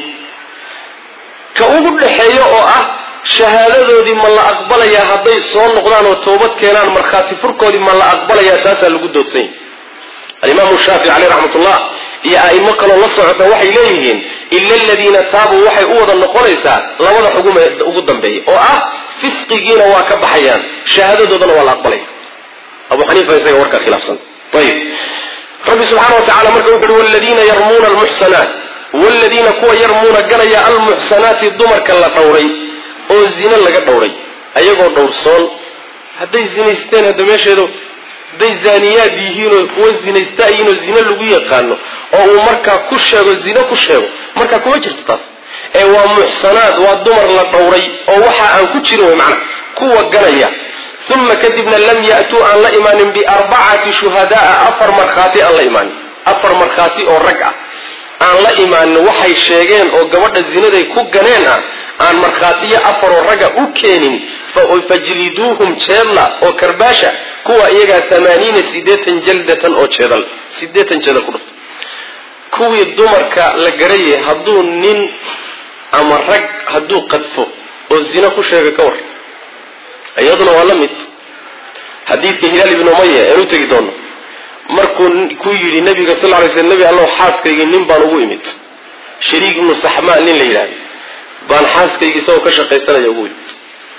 ka ugu dhexeeyo oo ah shahaadadoodii ma la aqbalayaa hadday soo noqdaan oo tawbad keenaan markhaati furkoodii ma la aqbalayaa taasaa lagu doodsan yahy alimaamu shaafici caleyh raxmatullah iyo a'imo kaloo la socota waxay leeyihiin ila aladiina taabuu waxay u wada noqonaysaa labada xugum ee ugu dambeeya oo ah fisqigiina waa ka baxayaan shahaadadoodana waa la aqbalaya abu xaniifa isaga warkaa khilaafsan ayib rabbi subxaana wa tacala marka wuxu uhi waladiina yarmuuna almuxsanaat waladiina kuwa yarmuuna ganaya almuxsanaati dumarka la dhowray oo zine laga dhowray ayagoo dhowrsoon hadday zinaysteen hadda meesheedo hadday zaaniyaad yihiinoo kuwa zinaysta yihiinoo zine lagu yaqaano oo uu markaa ku sheego zine ku sheego markaa kuma jirto taas ee waa muxsanaad waa dumar la dhowray oo waxa aan ku jirin wey macna kuwa ganaya uma kadibna lam ya'tuu aan la imaanin biarbacati shuhadaaa afar markhaati aan la imaanin afar markhaati oo rag ah aan la imaanin waxay sheegeen oo gabadha zinaday ku ganeen ah aan markhaatiyo afaroo ragga u keenin fajliduuhum jeedla oo karbaasha kuwa iyagaa amaaniina sideetan jaldatan oo jeedal sideetan jeedal ku dhufta kuwii dumarka la garayay hadduu nin ama rag hadduu qadfo oo zino ku sheega ka war iyaduna waa la mid xadiidka hilaal ibnu umaya ean u tegi doono markuu ku yidhi nabiga sal ly sl nebi allow xaaskaygii nin baan ugu imid shariik ibnu saxmaan nin la yidhahda baan xaaskaygii isagoo ka shaqaysanaya ugu imid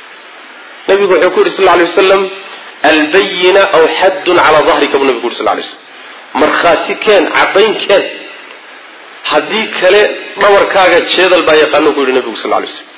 nabigu wuxuu ku yidhi sal lay wasalam albayina aw xaddun calaa dahrika buu nabigu ku yuri sal lay slam markhaati keen caddayn keen haddii kale dhabarkaaga jeedal baa yaqaano ku yidhi nabigu sal lay slam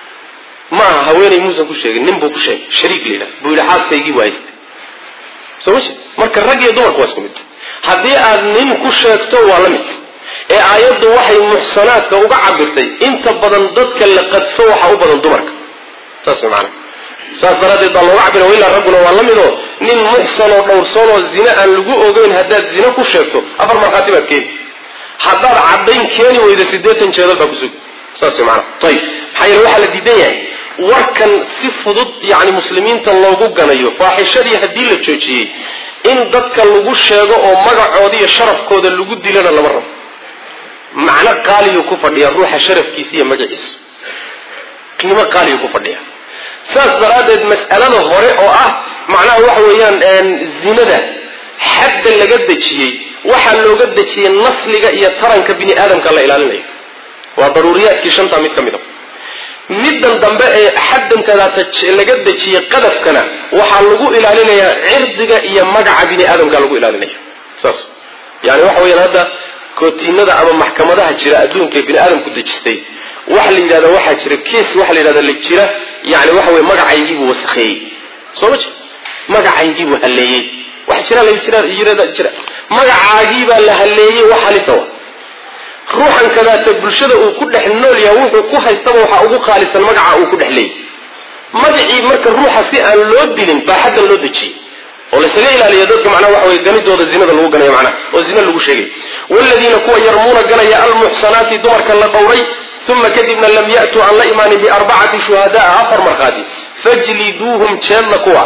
ma aha haweenay muusan ku sheegin nin buu ku sheegay shariik la yidhahda buu yidhi xaaskaygii buu haystay soo ma jeed marka rag iyo dumarku waa isku mid haddii aad nin ku sheegto waa la mid ee aayaddu waxay muxsanaadka uga cabirtay inta badan dadka la qadfo waxaa u badan dumarka saas way macana saas daraaddeed baa looga cabira ilaa ragguna waa la midoo nin muxsan oo dhowrsoon oo zine aan lagu ogeyn haddaad zine ku sheegto afar markhaati baad keeni haddaad caddayn keeni weydo siddeetan jeedal baa kusug saas way macana ayib maxaa yeele waxaa la diidan yahay warkan si fudud yani muslimiinta loogu ganayo faaxishadii haddii la joojiyey in dadka lagu sheego oo magacooda iyo sharafkooda lagu dilana lama rabo macno qaaliyu ku fadhiya ruuxa sharafkiisa iyo magaciisa qiimo qaaliyu ku fadhiya saas daraaddeed mas'alada hore oo ah macnaha waxa weeyaan zinada xadda laga dejiyey waxaa looga dejiyey nasliga iyo taranka bini aadamka la ilaalinayo waa daruuriyaadkii shantaa mid ka mid a middan dambe ee xaddantadaata laga dejiyey qadafkana waxaa lagu ilaalinayaa cirdiga iyo magaca bini aadamka lagu ilaalinaya saas yani waxa weyaan hadda kootiinada ama maxkamadaha jira adduunka ee bini aadamku dejistay waxa la yidhahda waxaa jira kees waxa la yidhahda la jira yani waxa weye magacaygiibuu wasakheeyey soo ma jir magacaygiibuu halleeyey waxa jira la jira yirada jira magacaagiibaa la halleeyey wax halisa wa ruuxan kadaata bulshada uu ku dhex nool yaha wuxuu ku haystaba waxaa ugu qaalisan magaca uu ku dhex leeyay magacii marka ruuxa si aan loo dilin baa xaddan loo dejiyey oo laysaga ilaaliya dadka macnaha waxa weye ganidooda zinada lagu ganaya macnaha oo zina lagu sheegay waladiina kuwa yarmuuna ganaya almuxsanaati dumarka la dhowray uma kadibna lam ya'tuu aan la imaanin biarbacati shuhadaa afar markhaati fajliduuhum jeedla kuwa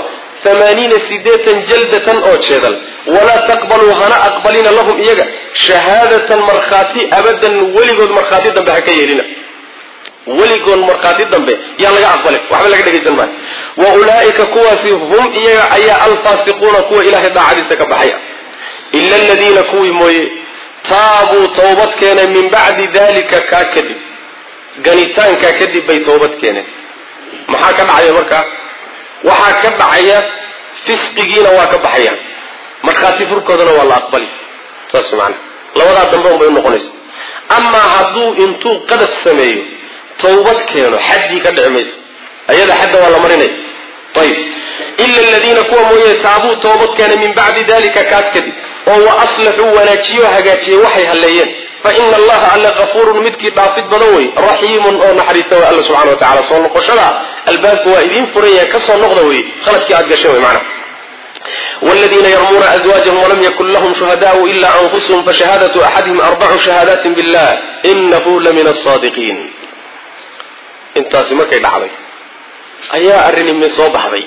amaaniina sideetan jaldatan oo jeedal walaa taqbaluu hana aqbalina lahum iyaga shahaadatan markhaati abadan weligood markhaati dambe ha ka yeelina weligood markhaati dambe yaan laga aqbalin waxba laga dhegaysan maayo wa ulaa'ika kuwaasi hum iyaga ayaa alfaasiquuna kuwa ilaahay daacadiisa ka baxaya ila aladiina kuwii mooye taabuu towbad keeneen min bacdi dalika kaa kadib ganitaankaa kadib bay toobad keeneen maxaa ka dhacaya markaa waxaa ka dhacaya fisqigiina waa ka baxayaan markhaati furkoodana waa la aqbali saas maana labadaa dambe unbay unoqonaysa amaa hadduu intuu qadaf sameeyo tawbad keeno xaddii ka dhici mayso ayada xadda waa la marinaya ayib ila aladiina kuwa mooye taabuu toobad keenay min bacdi dalika kaas kadib oo wa aslaxuu wanaajiyo hagaajiyey waxay halleeyeen fa ina allaha alle kafuurun midkii dhaafid badan wey raxiimun oo naxariista way alla subxana wa tacala soo noqoshada albaabka waa idiin furan yahay kasoo noqda wey khaladkii aad gashay wey macna والذين يرمون أزواجهم ولم يكن لهم شهداء إلا أنفسهم فشهادة أحدهم أربع شهادات بالله إنه لمن الصادقين intaasi markay dhacday ayaa arrinimi soo baxday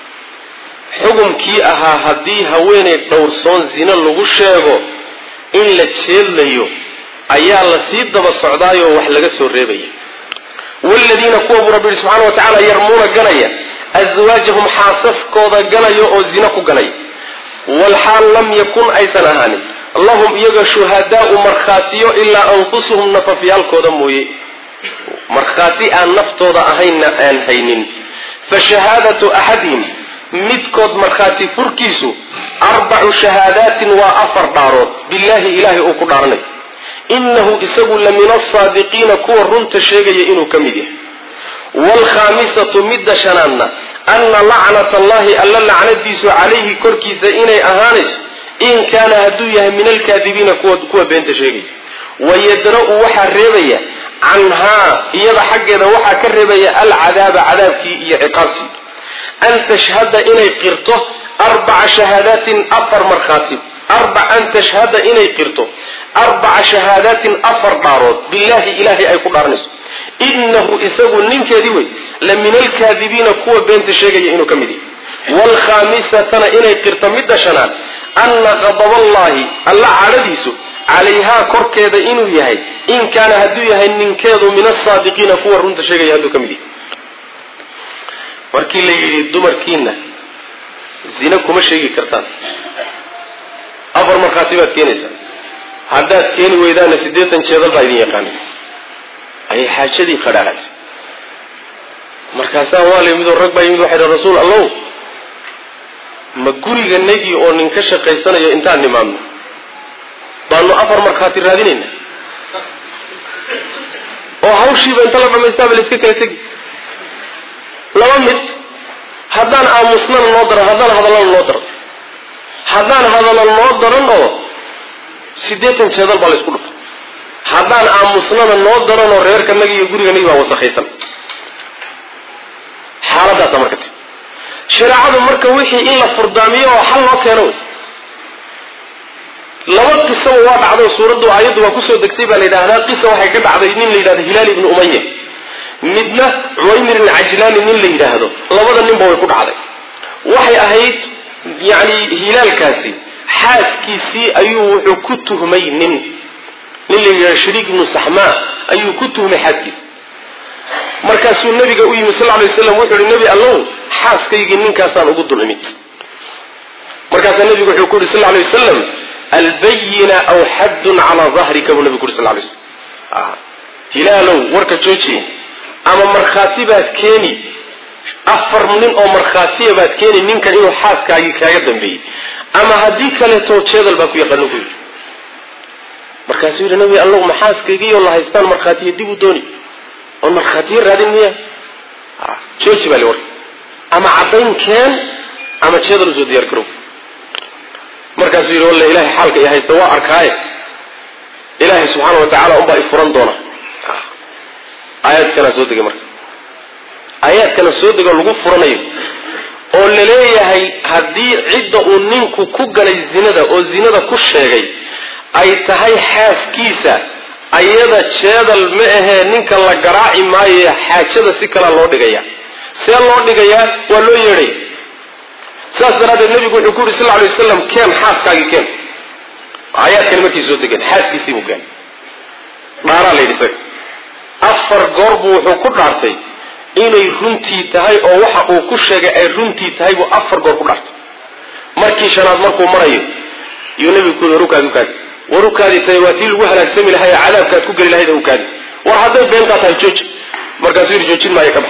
xukumkii ahaa haddii haweenay dhowrsoon zino lagu sheego in la jeedlayo ayaa la sii daba socdaayoo wax laga soo reebaya waaladiina kuwa buu rabbi yihi subxana wa tacaala yarmuuna ganaya aswaajahum xaasaskooda ganaya oo zino ku ganaya walxaal lam yakun aysan ahaanin lahum iyaga shuhadaau markhaatiyo ilaa anfusuhum nafafyaalkooda mooye markhaati aan naftooda ahaynna aan haynin fa shahaadatu axadihim midkood markhaati furkiisu arbacu shahaadaatin waa afar dhaarood billaahi ilaahay uu ku dhaaranayo innahu isagu la min asaadiqiina kuwa runta sheegaya inuu ka mid yahay waalkhaamisatu midda shanaadna anna lacnata allahi alla lacnadiisu calayhi korkiisa inay ahaanayso in kaana hadduu yahay min alkaadibiina kuwa beenta sheegaya wayadra-u waxaa reebaya canhaa iyada xaggeeda waxaa ka reebaya alcadaaba cadaabkii iyo ciqaabtii an tashhada inay qirto arbaca shahaadaatin afar markhaati an tashhada inay qirto arbaca shahaadaatin afar dhaarood billaahi ilaahay ay ku dhaaranayso inahu isagu ninkeedii wey la min alkaadibiina kuwa beenta sheegaya inuu ka mid yahay waalkhaamisatana inay qirto midda shanaad anna qadaballahi alla cadhadiisu calayhaa korkeeda inuu yahay in kaana hadduu yahay ninkeedu min asaadiqiina kuwa runta sheegaya hadduu ka mid yahay markii la yidhi dumarkiina zina kuma sheegi kartaan afar markhaati baad keenaysaa haddaad keeni weydaana siddeetan jeedal baa idin yaqaana ayay xaajadii qadhaaraysay markaasaa waa la yimid oo rag baa yimid waxay dhan rasuul allow ma guriganagii oo nin ka shaqaysanayo intaan nimaadno baanu afar markhaati raadinayna oo hawshiiba inta la dhamaystaaba la iska kala tegi laba mid haddaan aamusnana noo daran haddaan hadallana noo daran haddaan hadalla noo daran oo siddeetan jeedal baa la isku dhufa haddaan aamusnana noo daran oo reerkanagi iyo guriganagi baa wasakhaysan xaaladdaasa marka ti shareecadu marka wixii in la furdaamiyo oo xal loo keeno wey laba qisaba waa dhacdo suuraddu aayaddu waa kusoo degtay baa la yidhahdaa qisa waxay ka dhacday nin la yidhahdo hilaal ibnu umaya midna cuwaymir ibn cajlaani nin la yidhaahdo labada ninba way ku dhacday waxay ahayd yani hilaalkaasi xaaskiisii ayuu wuxuu ku tuhmay nin nin la yidhahdo shariik ibnu saxmaa ayuu ku tuhmay xaaskiisa markaasuu nabiga u yimi sal lay waslam wuxuu ihi nebi allow xaaskaygii ninkaasaan ugu dul imid markaasaa nebigu wuxuu ku yidhi sal lay wasalam albayina aw xaddun calaa dahrika buu nabigu ku yuri sal lay slam hilaalow warka joojiye ama markhaati baad keeni afar nin oo markhaatiya baad keeni ninkan inuu xaaskaagii kaaga dambeeyey ama haddii kaleeto jeedal baa ku yaqaano ku yidhi markaasuu yidhi nabi allow ma xaaskaygiioo la haystaan markhaatiya dib u dooni oon markhaatiyo raadin miya jooji baa li warka ama caddayn keen ama jeedal usoo diyaar garow markaasuu yidhi walle ilahay xaalka i haysta waa arkaaye ilaahay subxaana wa tacala unbaa i furan doona aayaadkana soo degay marka aayaadkana soo degoo lagu furanayo oo la leeyahay haddii cidda uu ninku ku galay zinada oo zinada ku sheegay ay tahay xaaskiisa ayada jeedal ma ahee ninka la garaaci maayo xaajada si kalea loo dhigaya see loo dhigayaa waa loo yeedhay sidaas daraaddeed nabigu wuxuu ku yuri sal lay waslam keen xaaskaagii keen aayaadkani markay soo degeen xaaskiisii buu keen dhaaraa la yidhi isaga afar goor buu wuxuu ku dhaartay inay runtii tahay oo waxa uu ku sheegay ay runtii tahay buu afar goor ku dhaartay markii shanaad markuu marayo yuu nabigu ku yuri warukaadi ukaadi warukaadi tahay waa tii lagu halaagsami lahay ee cadaabkaad ku geli lahayd ukaadi war hadday beentaa tahay jooji markaasuu yidhi joojin maayo ka bax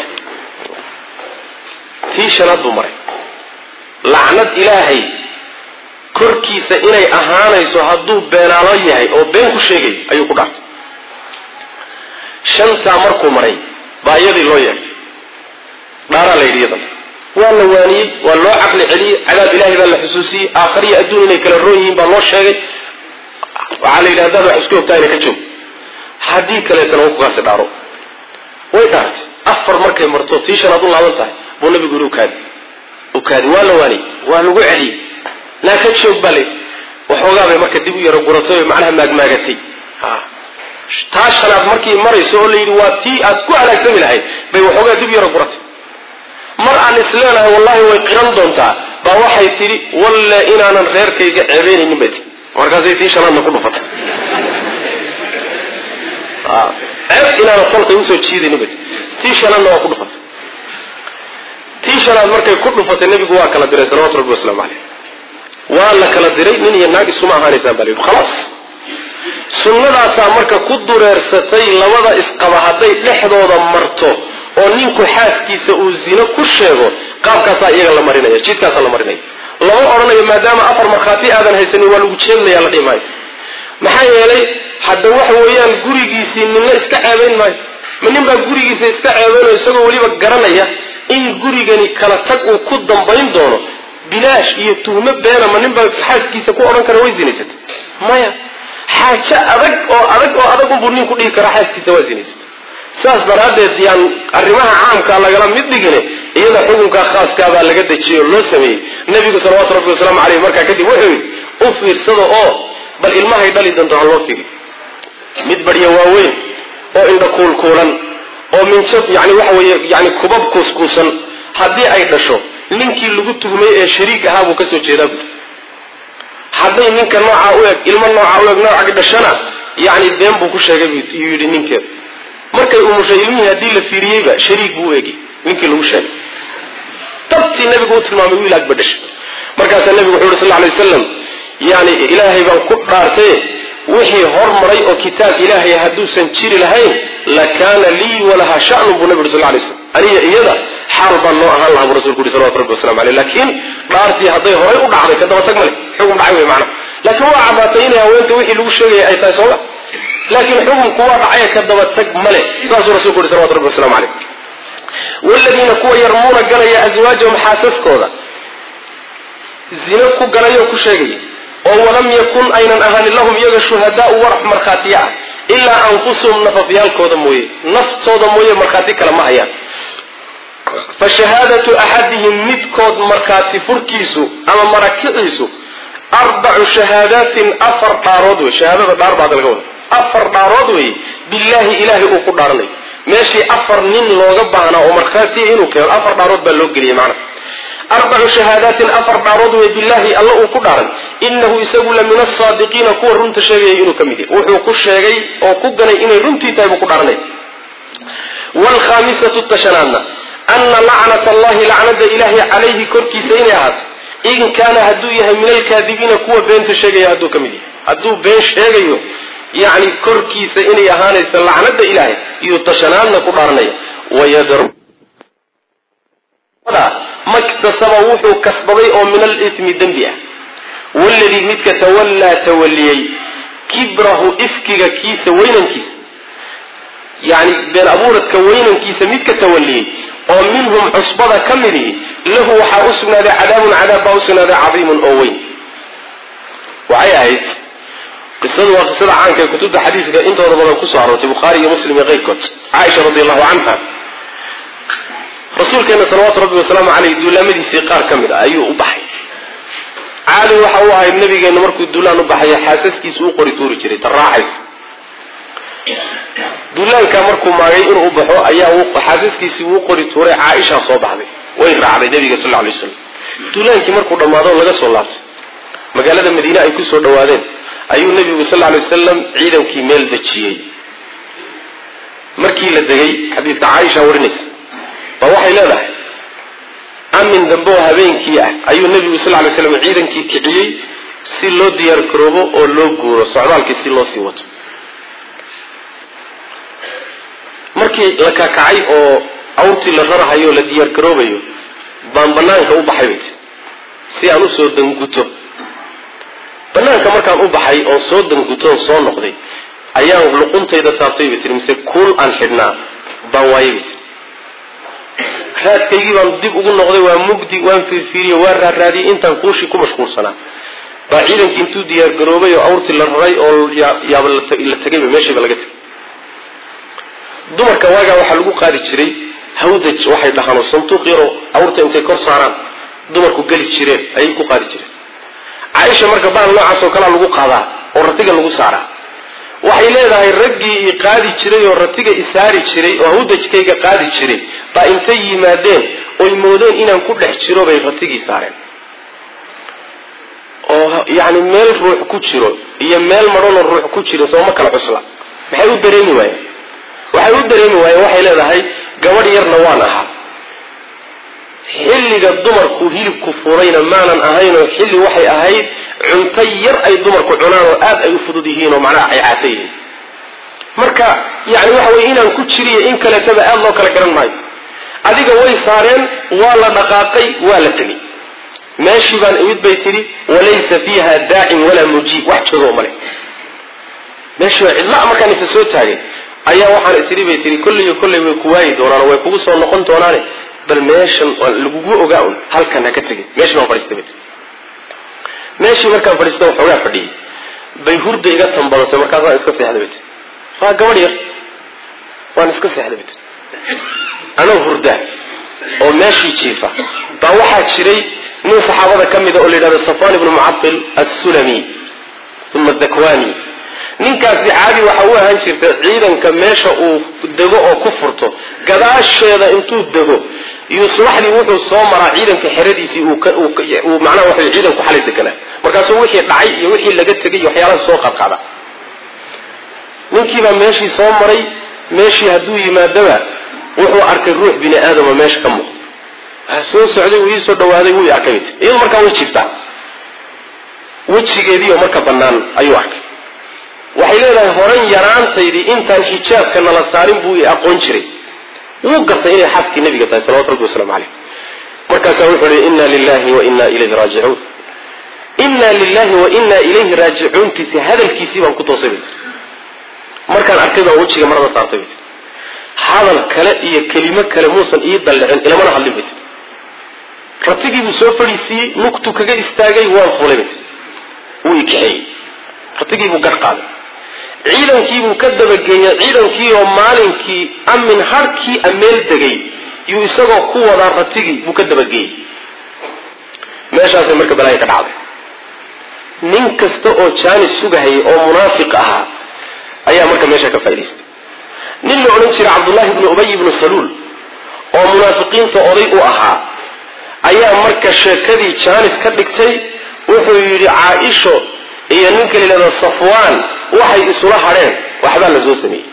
tii shanaad buu maray lacnad ilaahay korkiisa inay ahaanayso hadduu beenaalo yahay oo been ku sheegay ayuu ku dhaartay shantaa markuu maray baa iyadii loo yeedhay dhaaraa la yidhi iyadan waa la waaniyey waa loo caqli celiyey cadaab ilaahay baa la xusuusiyey aakhariyo adduun inay kala roon yihiin baa loo sheegay waxaa la yidhi haddaad wax isku ogtaa ina ka joog haddii kaleetana wa kukaasi dhaaro way dhaartay afar markay marto tii shanaad u laaban tahay buu nabigu yidhi ukaadi ukaadi waa la waaniyey waa lagu celiyey naa ka joog baa layidhi waxoogaa bay marka dib u yaro guratay oo macnaha maagmaagatay taa shanaad markii marayso oo layidhi waa tii aad ku halaagsami lahayd bay waxoogaa dib yaro guratay mar aan isleenahay wallahi way qiran doontaa baa waxay tidhi walle inaanan reerkayga ceebeynaynin bay tii markaasay tii shanaadna ku dhufatay ceeb inaanan tolkay usoo jiidaynin bay tii tii shanaadna waa ku dhufatay tii shanaad markay ku dhufatay nebigu waa kala diray salawatu rabbi wasalaamu caleyh waa la kala diray nin iyo naag isuma ahaanaysaan baa la yidhi khalaas sunnadaasaa marka ku dureersatay labada isqaba hadday dhexdooda marto oo ninku xaaskiisa uu zino ku sheego qaabkaasaa iyaga la marinaya jidkaasaa la marinaya lama odhanayo maadaama afar markhaati aadan haysanin waa lagu jeednaya la dhihi maayo maxaa yeelay hadda waxa weeyaan gurigiisii ninna iska ceebayn maayo ma nin baa gurigiisa iska ceebaynayo isagoo weliba garanaya in gurigani kala tag uu ku dambayn doono bilaash iyo tuhmo beena ma nin baa xaaskiisa ku odhan kara way zinaysatay maya xaajo adag oo adag oo adag unbuu ninku dhihi karaa xaaskiisa waa zinaysatay saas daraaddeed yaan arrimaha caamkaa lagala mid dhigine iyada xukunka khaaskaabaa laga dejiyey oo loo sameeyey nebigu salawaatu rabbi wasalaamu caleyh markaa kadib wuxuu yidhi u fiirsada oo bal ilmahay dhali doonto ha loo fiiri mid badhya waaweyn oo indha kuulkuulan oo minjab yani waxa weeye yani kubab kuuskuusan haddii ay dhasho ninkii lagu tugmay ee shariik ahaa buu kasoo jeedaa buuri hadday ninka noocaa u eg ilmo noocaa u eg noocagi dhashana yani been buu ku sheegay yuu yidhi ninkeeda markay umushay ilmihii haddii la fiiriyeyba shariik buu u egi ninkii lagu sheegay dabtii nabigu u tilmaamay wiil agba dhashay markaasaa nabigu wuxu yhi sal lay waslam yani ilaahay baan ku dhaartaye wixii hormaray oo kitaab ilaahay hadduusan jiri lahayn lakaana lii walaha shanun buu nabi uri sal lay slam aniga iyada xaal baan noo ahaan lahaa buu rasulku yuri salawatu rabbi wasalamu aleyh laakiin dhaartii hadday horay u dhacday ka dabatag male xukun dhacay wey macna laakiin waa caddaatay inay haweenta wixii lagu sheegaya ay tahay sooma laakiin xukunku waa dhacay ka dabatag male saasuu rasulku yuri salawatu rabbi wasalamu aleyh waladiina kuwa yarmuuna galaya aswaajahum xaasaskooda zino ku galaya oo ku sheegaya oo walam yakun aynan ahaanin lahum iyaga shuhadaau warax markhaatiya ah ilaa anfusuhum nafafyaalkooda mooye naftooda mooye markhaati kale ma hayaan fa shahaadatu axadihim midkood markhaati furkiisu ama marakiciisu arbacu shahaadaatin afar dhaarood wey shahaadada dhaar baad laga wada afar dhaarood wey billaahi ilaahay uu ku dhaaranayo meeshii afar nin looga baahnaa oo markhaatiya inuu keeno afar dhaarood baa loo geliyey macna arbacu shahaadaatin afar dhaarood wey billaahi alla uu ku dhaaray inahu isagu la min asaadiqiina kuwa runta sheegaya inuu ka mid yahay wuxuu ku sheegay oo ku ganay inay runtii tahay buu ku dhaaranay waalkhaamisatu tashanaadna ana lacnat allahi lacnada ilaahi calayhi korkiisa inay ahaato in kaana hadduu yahay min alkaadibiina kuwa beenta sheegaya hadduu ka mid yahay hadduu been sheegayo yacni korkiisa inay ahaanayso lacnada ilaahay iyo tashanaadna ku dhaaranaya wayadr maktasaba wuxuu kasbaday oo min alitmi dembi ah waladii midka tawallaa tawaliyey kibrahu ifkiga kiisa weynankiisa yani been abuuradka weynankiisa midka tawaliyey oo minhum cusbada ka midihi lahu waxaa u sugnaaday cadaabun cadaab baa u sugnaaday cadiimun oo weyn waxay ahayd qisadu waa qisada caanka ee kutubta xadiiska intooda badan kusoo aroortay bukhaari iyo muslim iyo keyrkood caaisha radi allahu canha rasuulkeena salawaatu rabbi wasalaamu caleyh duulaamadiisii qaar ka mid ah ayuu u baxay caadi waxa u ahayd nabigeena markuu duulaan u baxaya xaasaskiisu u qori tuuri jiray ta raaxaysa duulaankaa markuu maagay inuu baxo ayaa xaasaskiisii uu qori tuuray caaishaa soo baxday way raacday nabiga sal lay slam duulaankii markuu dhammaado laga soo laabtay magaalada madiine ay kusoo dhawaadeen ayuu nebigu sal lla alay wasalam ciidankii meel dejiyey markii la degay xadiidka caaisha warinaysa baa waxay leedahay amin dambe oo habeenkii ah ayuu nebigu sal lay slam ciidankii kiciyey si loo diyaar garoobo oo loo guuro socdaalkii si loo sii wato markii la kakacay oo awrtii la rarahayo o la diyaar garoobayo baan banaanka u baxay bay tii si aan usoo danguto banaanka markaan u baxay oon soo dangutoon soo noqday ayaan luquntayda taabtay bay tii mise kuul aan xidhnaa baan waayay bay tii raadkaygii baan dib ugu noqday waa mugdi waan fiirfiiriye waan raaraadiyey intaan kuushii ku mashquulsanaa baa ciidankii intuu diyaar garoobay oo awrtii la raray oo yaaba la tegayba meeshiiba laga tegay dumarka waagaa waxaa lagu qaadi jiray hawdaj waxay dhahaan oo sanduuq yaroo awrta intay kor saaraan dumarku geli jireen ayay ku qaadi jireen caaisha marka bahal noocaas oo kalea lagu qaadaa oo ratiga lagu saaraa waxay leedahay raggii i qaadi jiray oo ratiga isaari jiray oo hawdajkayga qaadi jiray baa intay yimaadeen oy moodeen inaan ku dhex jiro bay ratigii saareen oo yacni meel ruux ku jiro iyo meel madhanoo ruux ku jiro sooma kala cusla maxay u dareemi waayeen waxay u dareemi waayeen waxay leedahay gabadh yarna waan ahaa xilliga dumarku hilibku furayna maanan ahaynoo xilli waxay ahayd cunto yar ay dumarku cunaan oo aad ay u fudud yihiin oo macnaha ay caato yihiin marka yani waxa weye inaan ku jiriyo in kaleetaba aad loo kala garan maayo adiga way saareen waa la dhaqaaqay waa la tegey meeshii baan imid bay tidhi walaysa fiiha daacin walaa mujiib wax joogo male meeshii baa cidla markaan isa soo taagay ayaa waxaan isiri bay tihi kolliyo kolley way ku waayi doonaan way kugu soo noqon doonaane bal meeshan lagugu ogaa un halkan ha ka tegin meeshan waan fadhiistay bay tii meeshii markaan fadhiista waxoogaa fadhiyey bay hurda iga tambadatay markaasaan iska seexday bay tii waa gabadh yar waan iska seexday bay tii anoo hurdaa oo meeshii jiifa baa waxaa jiray nin saxaabada ka mida oo la yidhahdo safwan ibnu mucatil assulami uma dakwani ninkaasi caadi waxa u ahaan jirta ciidanka meesha uu dego oo ku furto gadaasheeda intuu dego iyo subaxdii wuxuu soo maraa ciidanka xeradiisii uu macnaha waxa ciidanku xalay deganaa markaasuu wixii dhacay iyo wixii laga tegay iyo waxyaalaha soo qaadqaada ninkiibaa meeshii soo maray meeshii hadduu yimaadaba wuxuu arkay ruux bini aadama meesha ka muuqda waa soo socday uu iisoo dhawaaday wuu arkay iyadu markaa way jirtaa wejigeediioo marka bannaan ayuu arkay waxay leedahay horan yaraantaydii intaan xijaabka nala saarin buu i aqoon jiray wuu gartay inay xaaskii nabiga tahay salawatu rabbi waslamu caleyh markaasaa wuxuu hi inna lilahi wa inna ilayhi raajicuun inna lilahi wa inna ilayhi raajicuuntiisi hadalkiisii baan ku toosay bay tii markaan arkay baan wejiga marada saartay bay tii hadal kale iyo kelimo kale muusan ii dallicin ilamana hadlin bay tii ratigii buu soo fadhiisiiyey nugtu kaga istaagay waan fulay bay tii wuu i kaxeeyey ratigii buu gar qaaday ciidankiibuu ka dabageeyey ciidankii oo maalinkii amin harkii ameel degay yuu isagoo ku wadaa ratigii buu ka dabageeyey meeshaasay marka balaaya ka dhacday nin kasta oo jaanis sugahayay oo munaafiq ahaa ayaa marka meesha ka faa'idaystay nin la odhan jiray cabdullahi ibnu ubay ibnu saluul oo munaafiqiinta oday u ahaa ayaa marka sheekadii jaanis ka dhigtay wuxuu yidhi caaisho iyo ninka la yidhahdo safwaan waxay isula hadheen waxbaa la soo sameeyey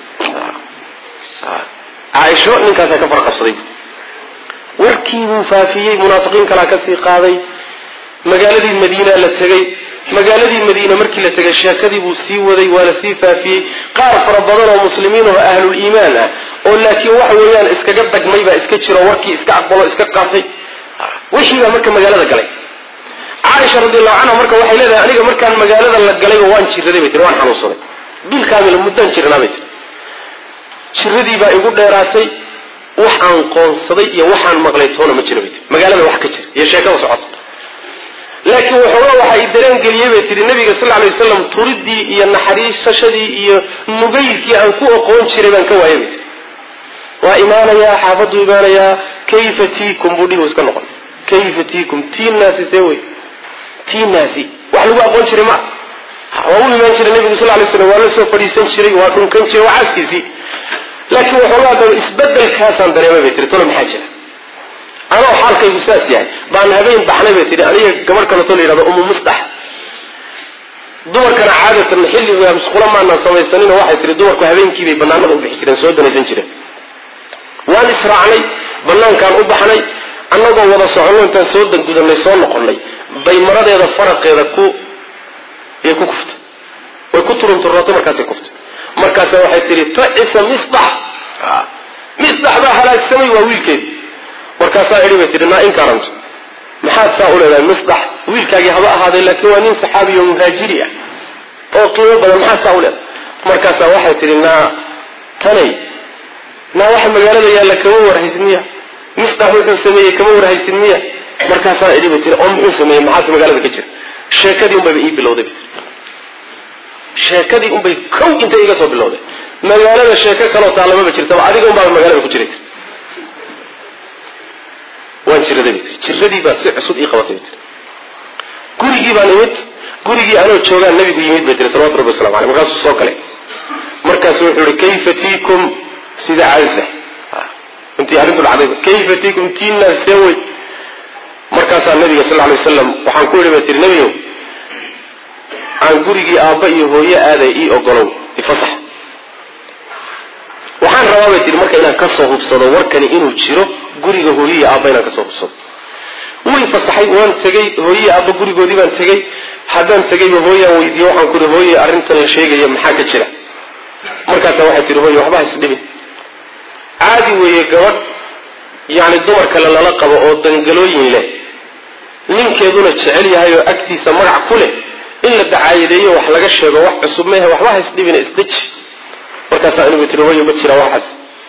caaisho ninkaasaa ka farqabsaday warkii buu faafiyey munaafiqiin kalaa kasii qaaday magaaladii madiina la tegey magaaladii madiina markii la tegay sheekadii buu sii waday waa la sii faafiyey qaar fara badan oo muslimiin oo ahlul iimaan ah oo laakiin waxa weeyaan iskaga dagmay baa iska jiro warkii iska aqbalo iska qaatay wixii baa marka magaalada galay caaisha radiallahu canha marka waxay leedahay aniga markaan magaalada la galayba waan jiraday bay tiri waan xanuunsaday bil kaamila muddaan jirnaa bay tiri jiradii baa igu dheeraatay waxaan qoonsaday iyo waxaan maqlay toona ma jira bay tiri magaalada wax ka jira iyo sheekada socota laakiin waxoogaa waxa i dareen geliyey bay tihi nabiga sal alay wasalam turidii iyo naxariisashadii iyo nugaylkii aan ku oqoon jiray baan ka waayay bay tiri waa imaanayaa xaafaduu imaanayaa kayfa tiikum buu dhibu iska noqon kayfa tiikum tiinaasi see wey tiinaasi wax lagu aqoon jiray ma waa u imaan jiray nabigu sal lay slam waa la soo fadhiisan jiray waa dhunkan jiray waa caaskiisii laakiin waxoogaa daba isbedelkaasaan dareemay bay tiri tolo maxaa jira anoo xaalkaygu saas yahay baan habeen baxnay bay tihi aniga gabadh kaleto la yidhahdo umu musdax dumarkana caadatan xilliga musqulo maanaan samaysaninoo waxay tihi dumarku habeenkiibay banaanada u bixi jireen soo danaysan jireen waan israacnay banaankaan u baxnay annagoo wada soconno intaan soo dangudanay soo noqonnay bay maradeeda faraqeeda ku yay ku kuftay way ku turunturootay markaasay kuftay markaasa waxay tihi tacisa misdax misdax baa halaagsamay waa wiilkeedi markaasaa idhi bay tihi naa inkaranto maxaad saa u leedahay misdax wiilkaagii haba ahaaday laakiin waa nin saxaabi oo muhaajiri ah oo qiimo badan maxaad saa u leedahay markaasaa waxay tihi naa tanay naa waxa magaalada yaalla kama warhaysid miya misdax wuxuu sameeyey kama warhaysid miya markaasaa idhi bay tihi oo muxuu sameeyey maxaase magaalada ka jira sheekadii unbayba ii bilowday bay tii sheekadii unbay kow intay iga soo bilowday magaalada sheeko kaloo taalamaba jirtaba adiga unbaaba magaalada ku jiray waan jiraday bay tii jiradii baa si cusub ii qabatay bay tii gurigii baan imid gurigii anoo joogaan nabigu yimid bay tiri salawatu rabbi waslamu aleyh markaasuu soo galay markaasu wuxuu ihi kayfa tiikum sida caadisa intii arrintu dhacday kayfa tiikum tiina seewey markaasaa nabiga sal lay wasalam waxaan ku idhi bay tihi nebigow aan gurigii aabba iyo hooyo aaday ii ogolow ifasax waxaan rabaa bay tihi marka inaan kasoo hubsado warkani inuu jiro guriga hooyo iyo aabba inaan kasoo hubsado way fasaxay waan tegey hooyii aabba gurigoodii baan tegey haddaan tegayba hooyaan weydiiye waxaan ku ihi hooye arrintan la sheegaya maxaa ka jira markaasa waxay tihi hooye waxba haisdhibin caadi weeye gabadh yacni dumar kale lala qabo oo dangalooyin leh ninkeeduna jecel yahay oo agtiisa magac ku leh in la dacaayadeeyo wax laga sheego wax cusub mehe waxba haisdhibina isdeji markaasaa anigu tihi hooye ma jira waxaas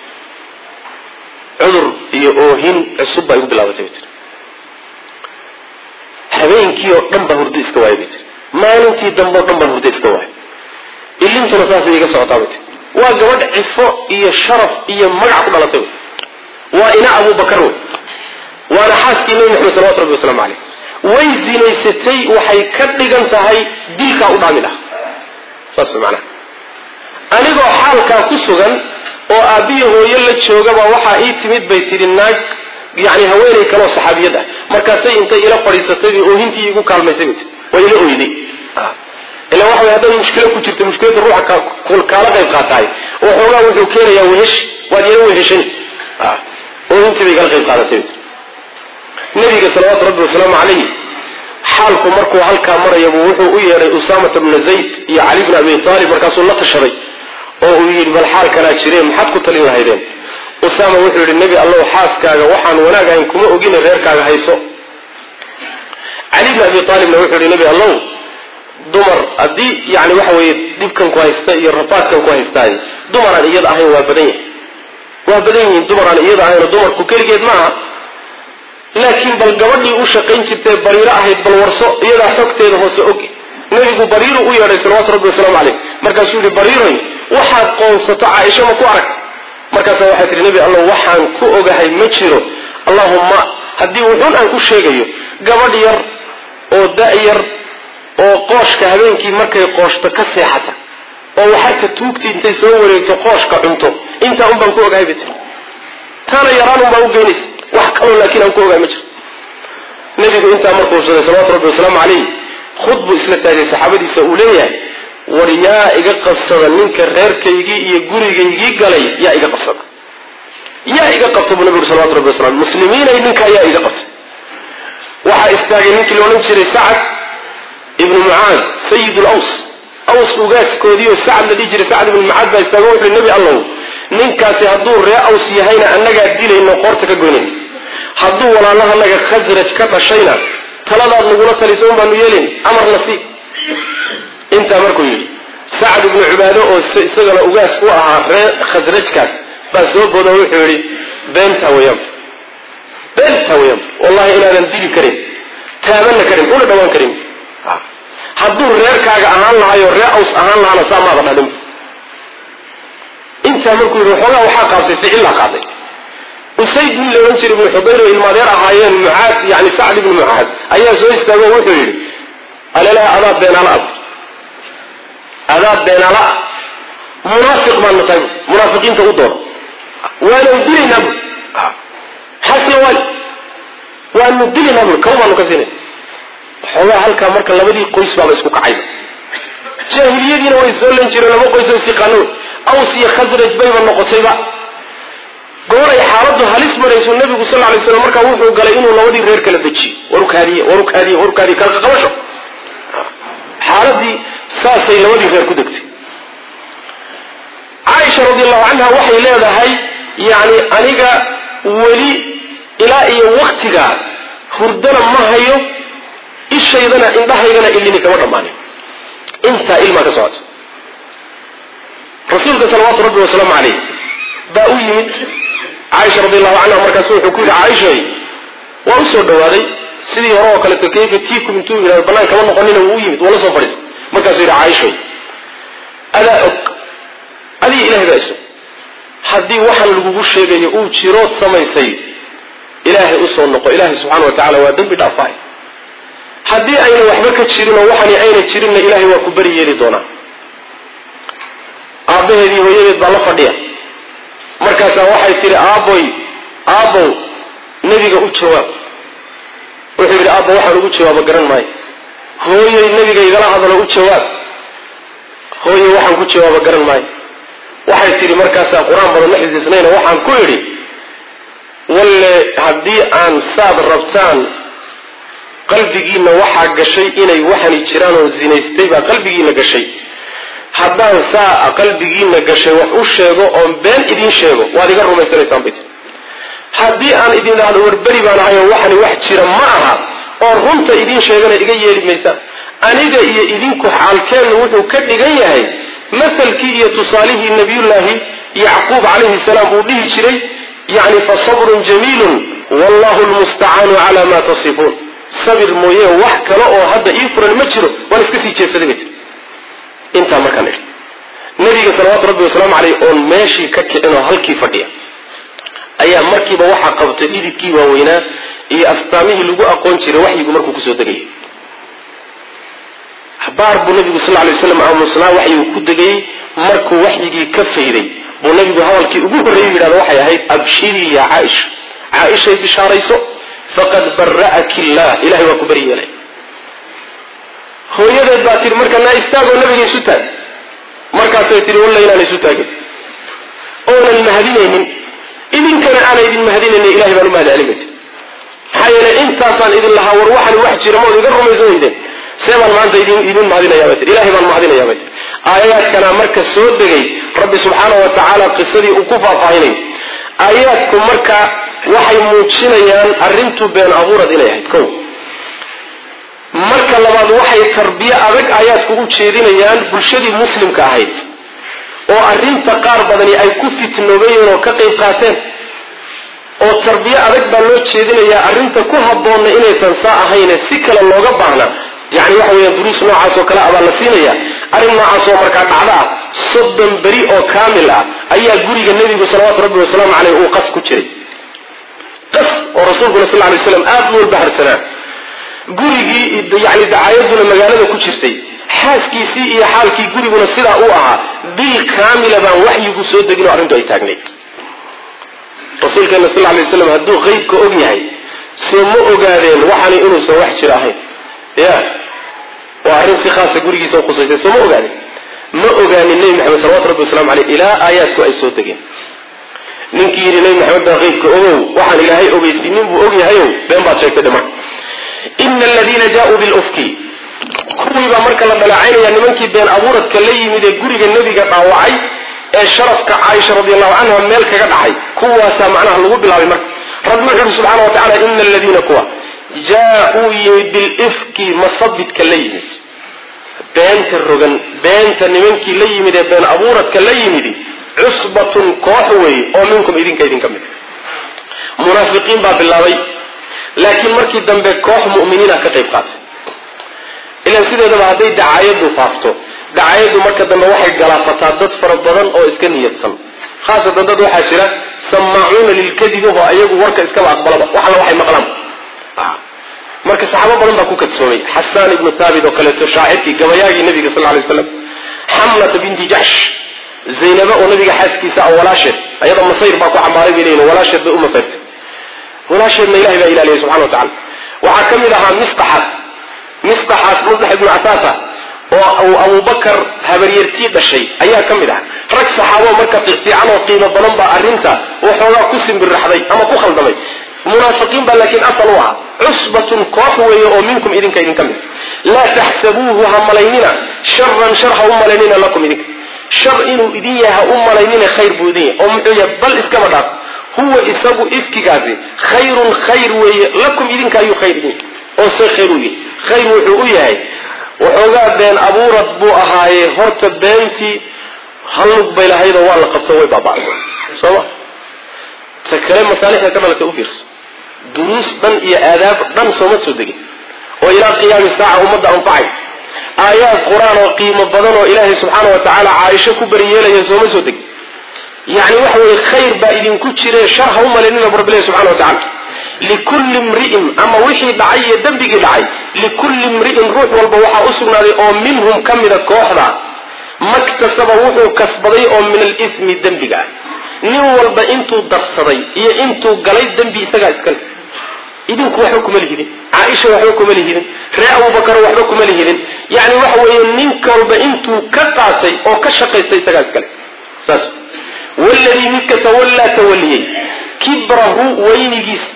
cudur iyo oohin cusub baa igu bilaabatay bay tiri habeenkii oo dhan baan hurdo iska waayay bay tiri maalintii dambe oo dhan baan hurdo iska waayay ilintuna saasay iga socotaa bay tiri waa gabadh cifo iyo sharaf iyo magac ku dhalatay wey waa ina abubakar wey waana xaaskii nebi maxamed salawatu rabbi wasalaamu caleyh way zinaysatay waxay ka dhigan tahay dilkaa u dhaami laha saas macnaha anigoo xaalkaa ku sugan oo aabbiya hooyo la joogaba waxaa ii timid bay tidhi naag yani haweenay kaleoo saxaabiyad ah markaasay intay ila fadhiisatay bay oohintii igu kaalmaysay bay tii waa ila oyday ila waxa way hadday mushkilo ku jirto mushkilada ruuxa kaala qayb qaataay waxoogaa wuxuu keenayaa wehesh waad yala weheshani oohintii bay kala qayb qaadatay bay tii nabiga salawaatu rabbi wasalaamu calayhi xaalku markuu halkaa marayabuu wuxuu u yeedhay usaamata bna zayd iyo cali bna abi taalib markaasuu la tashaday oo uu yidhi bal xaalkanaa jireen maxaad ku talin lahaydeen usaama wuxuu yidhi nebi allow xaaskaaga waxaan wanaag ahayn kuma ogina reerkaaga hayso cali bni abi aalibna wuxuu yidhi nebi allow dumar haddii yani waxa weeye dhibkan ku haysta iyo rafaadkan ku haystaay dumaraan iyada ahayn waa badan yahay waa badan yihiin dumaraan iyada ahaynoo dumarku keligeed ma aha laakiin bal gabadhii u shaqayn jirtee bariiro ahayd bal warso iyadaa xogteeda hoose og nebigu bariiru u yeedhay salawaatu rabbi wasalaamu caleyh markaasuu yihi bariiroy waxaad qoonsato caaisha ma ku aragta markaasa waxay tihi nebi allow waxaan ku ogahay ma jiro allahumma haddii wuxuun aan ku sheegayo gabadh yar oo da-yar oo qooshka habeenkii markay qooshto ka seexata oo waxarka tuugtii intay soo wareegto qooshka cunto intaa un baan ku ogahay bay tiri taana yaraan un baa u geynaysa wax kaloo laakiin aan ku ogahay ma jiro nebigu intaa markuu hubsaday salawatu rabbi wasalaamu calayh khud buu isla taagay saxaabadiisa uu leeyahay war yaa iga qabsada ninka reerkaygii iyo gurigaygii galay yaa iga qabsada yaa iga qabta buu nabigu salawatu rabbi wasalam muslimiinay ninkaa yaa iga qabta waxaa istaagay ninkii la odhan jiray sacad ibnu mucaad sayid laws aws ugaaskoodiioo sacad la dhihi jiray sacad ibnu mucaad baa istaago wuxu nebi allow ninkaasi hadduu ree aws yahayna annagaa dilayno qoorta ka goynayna hadduu walaalahanaga khasraj ka dhashayna taladaad nagula taliso un baanu yeelin amarna si intaa markuu yidhi sacad ibnu cubaado oo isagana ugaas u ahaa ree khasrajkaas baa soo boodo wuxuu yidhi beentaa weyaan beentaa weyaan wallahi inaadan dili karin taabana karin una dhawaan karin hadduu reerkaaga ahaan lahayo ree aws ahaan lahaana saa maada dhadhin intaa markuu yidhi waxoogaa waxaa qaabtay ficillaa qaaday usayd nin la odhan jiray ibnu xudayr oo ilmaadeer ahaayeen mucaad yani sacd ibnu mucaad ayaa soo istaago wuxuu yidhi alelaha adaa beenaala ab adaa beenaala munaafiq baan natahay munaafiqiinta u dooda waana dilaynaa bu xasya waali waanu dilinaa bui kaba baanu ka siinay waxoogaa halkaa marka labadii qoys baaba isku kacayba jaahiliyadiina way soo lan jireen laba qoys oo isyaqaano aws iyo khasraj bayba noqotayba gooray xaaladu halis marayso nabigu sal lay slam markaa wuxuu galay inuu labadii reer kala dejiyo warukaadiye warukaadiye warukaadiye kala qabasho xaaladii saasay labadii reer ku degtay caaisha radiallahu canha waxay leedahay yani aniga weli ilaa iyo waktigaa hurdana ma hayo ishaydana indhahaydana ilini kama dhammaanin intaa ilmaa ka socota rasuulka salawaatu rabbi wasalaamu calayh baa u yimid caaisha radiallahu canha markaasu wuxuu ku yidhi caaishay waa u soo dhawaaday sidii hore oo kaleeto kayfa tiikum intuu yidhahdo bannaan kama noqonina wuu u yimid waa la soo fadhiistay markaasuu yidhi caaishay adaa og adiga ilahay baa iso haddii waxaan lagugu sheegayo uu jirood samaysay ilaahay usoo noqo ilaahay subxana wa tacala waa dembi dhaafaay haddii ayna waxba ka jirin oo waxani ayna jirinna ilaahay waa ku beri yeeli doonaa aabbaheedii hooyadeed baa la fadhiya markaasaa waxay tidhi aabboy aabbow nebiga u jawaab wuxuu yidhi aabbo waxaan ugu jawaabo garan maayo hooyay nebiga igala hadalo u jawaab hooye waxaan ku jawaabo garan maayo waxay tidhi markaasaa qur-aan badan ma xifdisnayna waxaan ku idhi walle haddii aan saad rabtaan qalbigiinna waxaa gashay inay waxani jiraan oo zinaystay baa qalbigiina gashay haddaan saa qalbigiina gashay wax u sheego oon been idiin sheego waad iga rumaysanaysaan bay tii haddii aan idin dhahdo warberi baan ahay oo waxani wax jira ma aha oo runta idiin sheegana iga yeeli maysaan aniga iyo idinku xaalkeennu wuxuu ka dhigan yahay masalkii iyo tusaalihii nabiyullaahi yacquub calayhi salaam uu dhihi jiray yacni fa sabrun jamiilun wallahu lmustacaanu calaa ma tasifuun sabir mooye wax kale oo hadda ii furan ma jiro waan iska sii jeedsaday bay tii intaa markaan idhi nabiga salawaatu rabbi wasalaamu caleyh oon meeshii ka kicin oo halkii fadhiya ayaa markiiba waxaa qabtay dhididkii waaweynaa iyo astaamihii lagu aqoon jiray waxyigu markuu kusoo degayay baar buu nabigu sal lay waslam aamusnaa waxyigu ku degayey markuu waxyigii ka fayday buu nabigu hadalkii ugu horreeyay yidhahda waxay ahayd abshirii yaa caaisha caaishay bishaarayso faqad bara'aki illah ilahay waa ku beri yeelay hooyadeed baa tihi marka naa istaagoo nabiga isu taag markaasay tihi walla inaan isu taagin oonan mahadinaynin idinkana aana idin mahadinaynin ilahay baan u mahad celin bay tii maxaa yeelay intaasaan idin lahaa war waxan wax jira ma od iga rumaysan weydeen see baan maanta idin idin mahadinayaa bay tii ilahay baan mahadinayaa bay tii aayaadkana marka soo degay rabbi subxaana wa tacaala qisadii uu ku faahfaahinay aayaadku marka waxay muujinayaan arrintu been abuurad inay ahayd kow marka labaad waxay tarbiye adag aayaadku u jeedinayaan bulshadii muslimka ahayd oo arrinta qaar badani ay ku fitnoobeyeen oo ka qayb qaateen oo tarbiye adag baa loo jeedinayaa arrinta ku habboonna inaysan saa ahayne si kale looga baahna yani waxa weeyaan duruus noocaas oo kale abaa la siinaya arrin noocaas oo markaa dhacda ah soddon beri oo kaamil ah ayaa guriga nebigu salawaatu rabbi wasalaamu caleyh uu qas ku jiray qas oo rasuulkuna sal lay slam aada u walbaharsanaa gurigii yani dacaayaduna magaalada ku jirtay xaaskiisii iyo xaalkii guriguna sidaa uu ahaa bil kaamila baan waxyigu soo degin oo arrintu ay taagnayd rasuulkeena sal lay waslam hadduu qeybka og yahay soo ma ogaadeen waxani inuusan wax jira ahayn ya waa arrin si khaasa gurigiisa khusaysay soo ma ogaadeen ma ogaanin nebi maxamed salawatu rabbi waslamu aleyh ilaa aayaadku ay soo degeen ninkii yidhi nebi maxamed baa qeybka ogow waxaan ilaahay ogeysiinin buu og yahayow been baad sheegtay dhima ina aladiina jaauu bilufki kuwiibaa marka la dhaleecaynaya nimankii been abuuradka la yimid ee guriga nebiga dhaawacay ee sharafka caaisha radiallahu canha meel kaga dhacay kuwaasaa macnaha lagu bilaabay marka rabbi wuxu uhi subxana wa tacala ina aladiina kuwa jaa-uu yimid bilifki masabidka la yimid beenta rogan beenta nimankii la yimid ee been abuuradka la yimidi cusbatun koox weeye oo minkum idinka idinka mid munaafiqiin baa bilaabay laakiin markii dambe koox mu'miniina ka qayb qaatay ilaan sideedaba hadday dacaayadu faafto dacaayadu marka dambe waxay galaafataa dad fara badan oo iska niyadsan khaasatan dad waxaa jira samaacuuna lilkadibi oo ayagu warka iskaba aqbalaba wax alla waxay maqlaan marka saxaabo badan baa ku kadsoomay xasaan ibnu thaabit oo kaleeto shaacirkii gabayaagii nabiga sal lay waslam xamlata binti jaxsh zaynaba oo nabiga xaaskiisa ah walaasheed ayada masayr baa ku xambaaray bay leeyihin walaasheed bay u masayrtay walaasheedna ilahay baa ilaaliyay subxana wa tacala waxaa ka mid ahaa misqaxaas misqaxaas musdax ibnu casaasa oo uu abubakar habaryartii dhashay ayaa ka mid aha rag saxaabo marka fiicfiican oo qiimo badan baa arrinta waxoogaa ku simbirraxday ama ku khaldamay munaafiqiin baa laakiin asal u ahaa cusbatun koox weeye oo minkum idinka idinka mid laa taxsabuuhu ha malaynina sharan shar ha u malaynina lakum idinka shar inuu idin yahay ha u malaynina khayr buu idin yahay oo muxuu yahay bal iskaba dhaaf huwa isagu ifkigaasi khayrun khayr weeye lakum idinka ayuu khayr idin yahay oo se khayr u yahay khayr wuxuu u yahay waxoogaa been abuurad buu ahaaye horta beentii hallug bay lahaydoo waa la qabto way baaba'day sooma ta kale masaalixda ka dhalatay u fiirso duruus dhan iyo aadaab dhan sooma soo degin oo ilaa qiyaami saaca ummadda anfacay aayaad qur-aan oo qiimo badan oo ilaahay subxaana wa tacaala caaisho ku beriyeelaya sooma soo degin yacni waxa weeye khayr baa idinku jire shar ha u malaynina bu rabbilahi subxana wa tacala likulli mri'in ama wixii dhacay iyo dembigii dhacay likulli mri'in ruux walba waxaa u sugnaaday oo minhum ka mida kooxda maktasaba wuxuu kasbaday oo min alismi dembiga ah nin walba intuu darsaday iyo intuu galay dembi isagaa iskale idinku waxba kuma lihidin caaisha waxba kuma lihidin ree abubakar waxba kuma lihidin yacni waxa weeye ninka walba intuu ka qaatay oo ka shaqaystay isagaa iskale saas waladii midka tawallaa tawaliyey kibrahu weynigiisa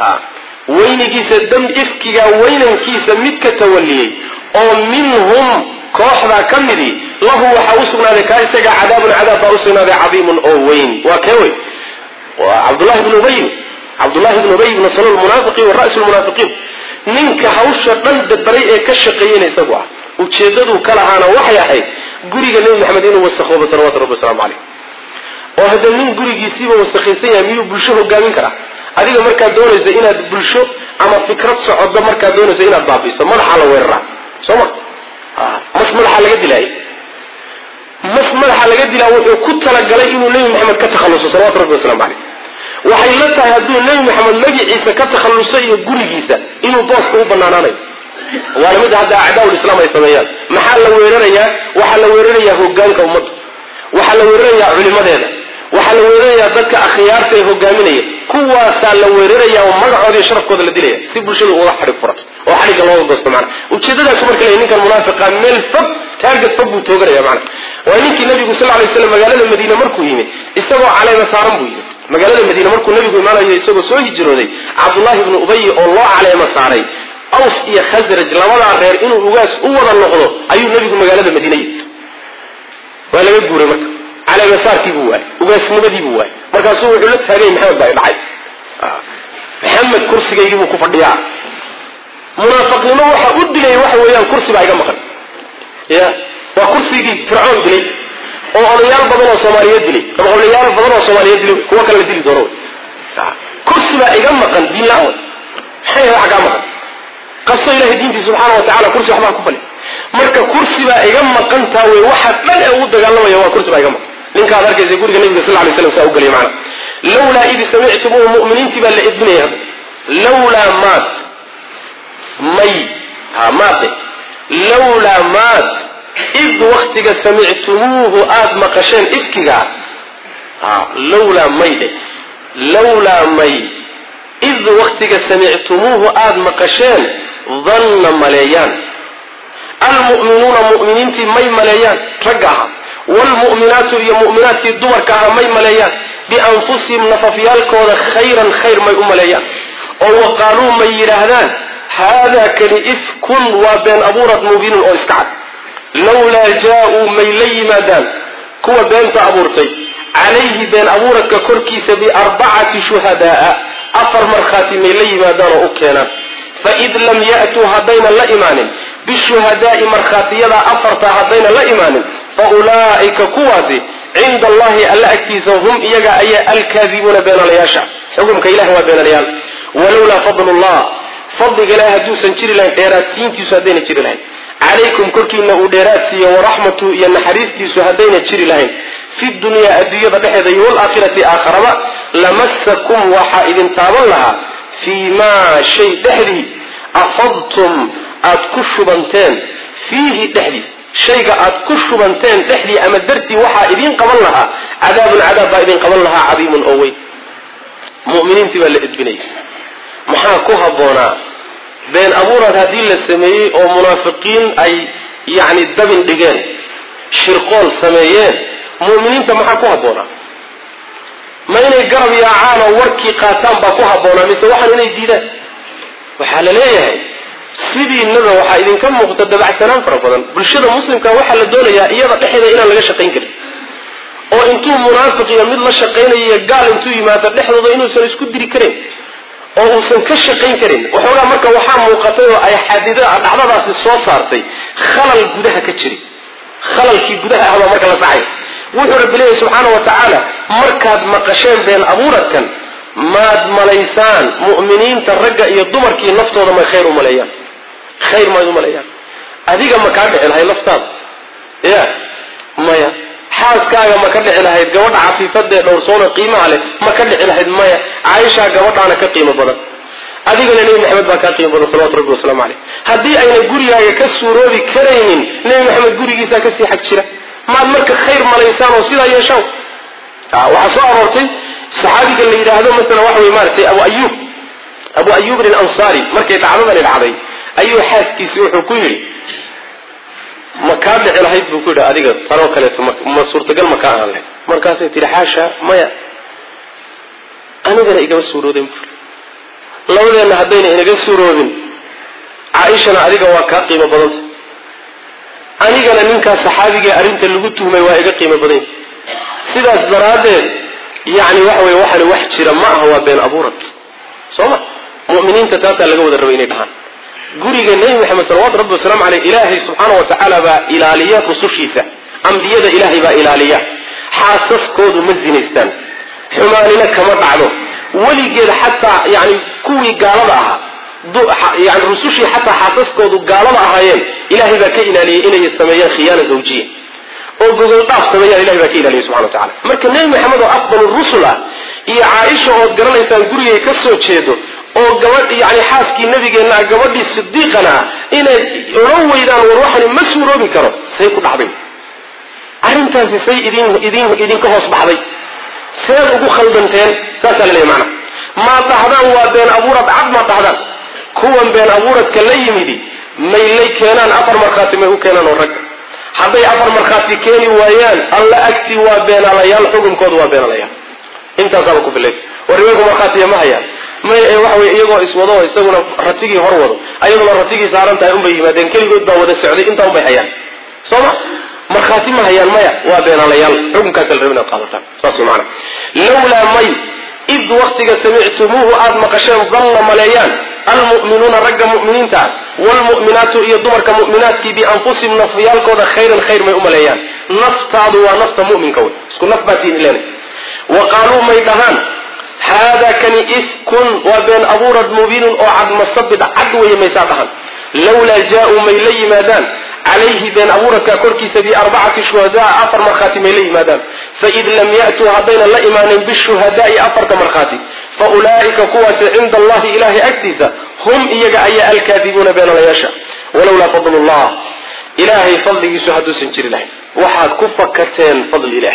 weynigiisa dam ifkiga weynankiisa midka tawaliyey oo minhum kooxdaa ka midii lahu waxaa u sugnaaday kaa isaga cadaabun cadaab baa usugnaaday cadiimun oo weyn waa kee wey waa cabdullahi bnu ubay cabdullahi bnu ubay bnu salul munaafiqiin wa ra'su lmunaafiqiin ninka hawsha dhan dabaray ee ka shaqeeyena isagu ah ujeedaduu ka lahaana waxay ahayd guriga nebi maxamed inuu wasakhoobo salawatu rabbi wasalaamu caleyh oo hadda nin gurigiisiiba wasakhaysan yahay miyuu bulsho hogaamin karaa adiga markaad doonayso inaad bulsho ama fikrad socoddo markaad doonayso inaad baabiiso madaxaa la weeraraa soo ma mas madaxa laga dilaayo mas madaxa laga dilaa wuxuu ku talagalay inuu nebi maxamed ka takhalluso salawatu rabbi waslamu caleyh waxay la tahay hadduu nebi maxamed magaciisa ka takhalluso iyo gurigiisa inuu booska u banaanaanayo waana mid hadda acdaa'ul islaam ay sameeyaan maxaa la weerarayaa waxaa la weerarayaa hogaanka ummadda waxaa la weerarayaa culimadeeda waxaa la weerarayaa dadka akhyaarta ee hogaaminaya kuwaasaa la weeraraya oo magacooda iyo sharafkooda la dilaya si bulshadu uga xadhig furato oo xadhigga looga goosto macana ujeedadaasu marka leeyahy ninkan munaafiqa meel fog taarget fog buu tooganaya macana waa ninkii nabigu sal lay slam magaalada madiine markuu yimid isagoo caleema saaran buu yimid magaalada madiine markuu nabigu imaanayo isagoo soo hijrooday cabdullahi ibnu ubay oo loo caleema saaray aws iyo khasraj labadaa reer inuu ugaas u wada noqdo ayuu nabigu magaalada madiine yimid waa laga guuray marka caleemasaarkii buu waayey ugaasnimadii buu waayey markaasuu wuxuu la taagay maxamed baa dhacay maxamed kursigaygii buu ku fadhiyaa munaafiqnimo waxa u dilay waxa weeyaan kursi baa iga maqan ya waa kursigii fircoon dilay oo odayaal badan oo soomaaliyeed dilay ama odayaal badan oo soomaaliyeed dilay kuwa kale la dili doono kursi baa iga maqan diin la-aan maxay waxa kaa maqan qaso ilahay diintii subxaana wa tacala kursi waxbaa ku fali marka kursi baa iga maqantaa wey waxa dhan ee ugu dagaalamaya waa kursi baa iga maqan ninkaad arkaysa guriga nabiga sal lay slam saa u gelay maana lawlaa id samictumuuhu mu'miniintii baa la edbinaya hadda lawlaa maad may ha maade lawlaa maad id waktiga samictumuuhu aada maqasheen ifkigaa ha lawlaa may dhe lawlaa may id waktiga samictumuuhu aada maqasheen danna maleeyaan almu'minuuna mu'miniintii may maleeyaan ragga ahaa wlmu'minaatu iyo mu'minaadkii dumarka ahaa may maleeyaan bianfusihim nafafyaalkooda khayran khayr may u maleeyaan oo waqaaluu may yidhaahdaan haadaa kani ifkun waa been abuurad mubiinun oo iska cad lawlaa jaa-uu may la yimaadaan kuwa beenta abuurtay calayhi been abuuradka korkiisa biarbacati shuhadaaa afar markhaati may la yimaadaan oo u keenaan faid lam ya'tuu haddaynan la imaanin bishuhadaai markhaatiyada afarta haddaynan la imaanin fa ulaa'ika kuwaasi cinda allahi alla agtiisa hum iyaga ayaa alkaadibuuna beenalayaasha xukumka ilahi waa beenalayaal walowlaa fadlullah fadliga ilahi hadduusan jiri lahayn dheeraadsiintiisu haddayna jiri lahayn calaykum korkiina uu dheeraad siiyo waraxmatu iyo naxariistiisu haddayna jiri lahayn fi dunyaa adduunyada dhexeeda iyo waalaakhirati aakharaba lamasakum waxaa idin taaban lahaa fii maa shay dhexdii afadtum aad ku shubanteen fiihi dhexdiis shayga aad ku shubanteen dhexdii ama dartii waxaa idiin qaban lahaa cadaabun cadaab baa idin qaban lahaa cadiimun oo weyn muminiintii baa la edbinaya maxaa ku habboonaa been abuurad haddii la sameeyey oo munaafiqiin ay yacni dabin dhigeen shirqool sameeyeen mu'miniinta maxaa ku habboonaa ma inay garab yaacaan oo warkii qaataan baa ku habboonaa mise waxaan inay diidaan waxaa la leeyahay sidiinaba waxaa idinka muuqda dabacsanaan fara badan bulshada muslimka waxaa la doonayaa iyada dhexeeda inaan laga shaqayn karin oo intuu munaafiq iyo mid la shaqaynayo gaal intuu yimaado dhexdooda inuusan isku diri karin oo uusan ka shaqayn karin waxoogaa marka waxaa muuqatay oo ay xadida dhacdadaasi soo saartay khalal gudaha ka jiri khalalkii gudaha ahbaa marka la saxay wuxuu rabbi leeyahy subxaana wa tacaala markaad maqasheen been abuuradkan maad malaysaan mu'miniinta ragga iyo dumarkii naftooda may khayr u maleeyaan khayr mayd u maleeyaan adiga ma kaa dhici lahayd naftaada ya maya xaaskaaga ma ka dhici lahayd gabadha cafiifadee dhowrsoona qiimaha leh ma ka dhici lahayd maya caaishaa gabadhaana ka qiimo badan adigana nebi maxamed baa kaa qiimo badan salawatu rabbi wasalaamu caleyh haddii ayna gurigaaga ka suuroobi karaynin nebi maxamed gurigiisaa kasii xag jira maad marka khayr malaysaan oo sidaa yeeshaan waxaa soo aroortay saxaabiga la yidhaahdo masalan waxa wey maaragtay abu ayub abu ayubin alansaari markay dhacdadani dhacday ayuu xaaskiisi wuxuu ku yidhi ma kaa dhici lahayd buu ku yidhi adiga tanoo kaleeto ma suurtagal ma kaa aan lahayd markaasay tihi xaasha maya anigana igama suuroodin bu labadeenna haddayna inaga suuroobin caaishana adiga waa kaa qiimo badanta anigana ninkaa saxaabigae arrinta lagu tuhmay waa iga qiimo badanya sidaas daraaddeed yacni waxa weye waxani wax jira ma aha waa been abuurad soo ma mu'miniinta taasaa laga wada rabay inay dhahaan guriga nebi maxamed salawatu rabbi wasalaamu caleyh ilaahay subxaana wa tacaala baa ilaaliya rusushiisa ambiyada ilaahay baa ilaaliya xaasaskoodu ma zinaystaan xumaanina kama dhacdo weligeed xataa yani kuwii gaalada ahaa yani rusushii xataa xaasaskoodu gaalada ahaayeen ilaahay baa ka ilaaliyey inay sameeyaan khiyaana zawjiya oo gogol dhaaf sameeyaan ilahay baa ka ilaaliyay subxana wa tacala marka nebi maxamed oo afdal rusul ah iyo caaisha ood garanaysaan gurigay ka soo jeedo oo gabadh yani xaaskii nabigeenna ah gabadhii sidiiqana ah inay odhan weydaan war waxani ma suuroobi karo say ku dhacday arrintaasi say idin idin idinka hoos baxday seed ugu khaldanteen saasaa la leeyahy maana maad dhahdaan waa been abuurad cad maad dhahdaan kuwan been abuuradka la yimidi may lay keenaan afar markhaati may u keenaan oo ragga hadday afar markhaati keeni waayaan alla agtii waa beenaalayaal xukunkoodu waa beenaalayaal intaasaaba ku filay war iyagu markhaatiya ma hayaan may ee waxa weye iyagoo iswado oo isaguna ratigii hor wado ayaguna ratigii saaran tahay unbay yimaadeen keligood baa wada socday intaa unbay hayaan soo ma markhaati ma hayaan maya waa beenaalayaal xukunkaasa la raba inaad qaadataan saas way macana lawlaa may id waktiga samictumuuhu aada maqasheen dalla maleeyaan almu'minuuna ragga mu'miniinta ah waalmu'minaatu iyo dumarka mu'minaadkii bianfusihim nafyaalkooda khayran khayr may u maleeyaan naftaadu waa nafta mu'minka wey isku naf baa tiin ileen wa qaaluu may dhahaan haadaa kani ifkun waa been abuurad mubiinun oo cad masabid cad weeye maysaa dhahan lawlaa jaa-uu may la yimaadaan calayhi been abuuradka korkiisa biarbacati shuhadaa afar markhaati may la yimaadaan faid lam ya'tuu haddayna la imaanin bishuhadaai afarta markhaati fa ulaa'ika kuwaasi cinda allahi ilahay agtiisa hum iyaga ayaa alkaadibuuna beenalayaasha walowlaa fadl llah ilaahay fadligiisu hadduusan jiri lahayn waxaad ku fakarteen fadli ilaah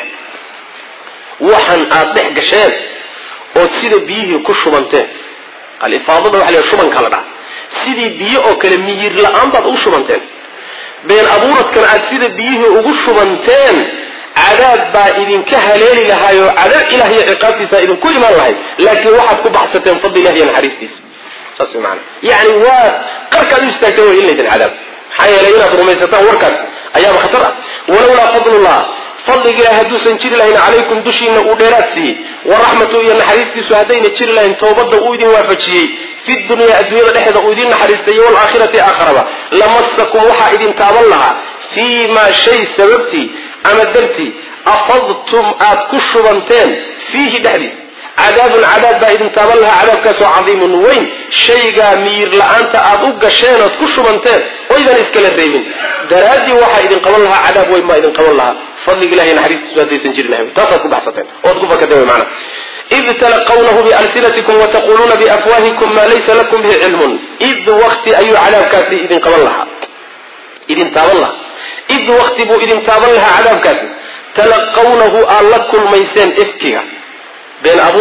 waxan aada dhex gasheen ood sida biyihii ku shubanteen alifaadada waxa la shubanka la dhaha sidii biyo oo kale miyir la-aan baad ugu shubanteen been abuuradkan aad sida biyihii ugu shubanteen cadaab baa idinka haleeli lahaayoo cadaab ilah iyo ciqaabtiisa idinku imaan lahayd laakiin waxaad ku baxsateen fadli ilah iyo naxariistiisa saas maana yani waa qarkaad u istaagteen way in laydin cadaab maxaa yeelay inaad rumaysataan warkaas ayaaba khatar ah walowlaa fadlullah fadliga ilahi hadduusan jiri lahayn calaykum dushiina uu dheeraad siiyey waraxmatu iyo naxariistiisu haddayna jiri lahayn toobadda uu idin waafajiyey fi dunyaa adduunyada dhexeeda uu idin naxariistay waalaakhirati aakharaba lamasakum waxaa idin taaban lahaa fii maa shay sababtii ama dartii afadtum aad ku shubanteen fiihi dhexdiis cadaabun cadaab baa idin taaban lahaa cadaabkaasoo cadiimun weyn shaygaa miyir la-aanta aad u gasheen ood ku shubanteen oydan iskala reebin daraaddii waxaa idin qaban lahaa cadaab weyn baa idin qaban lahaa fadliga ilahi naxariistiisu haddaysan jiri lahayn taasaad ku baxsateen ood ku fakateen wy maana id talaqawnahu bialsinatikum wataquluuna biafwaahikum maa laysa lakum bihi cilmun id wakti ayuu cadaabkaasi idin qaban lahaa idin taaban lahaa id wakti buu idin taaban lahaa cadaabkaasi talaqawnahu aad la kulmayseen ifkiga been abuuradka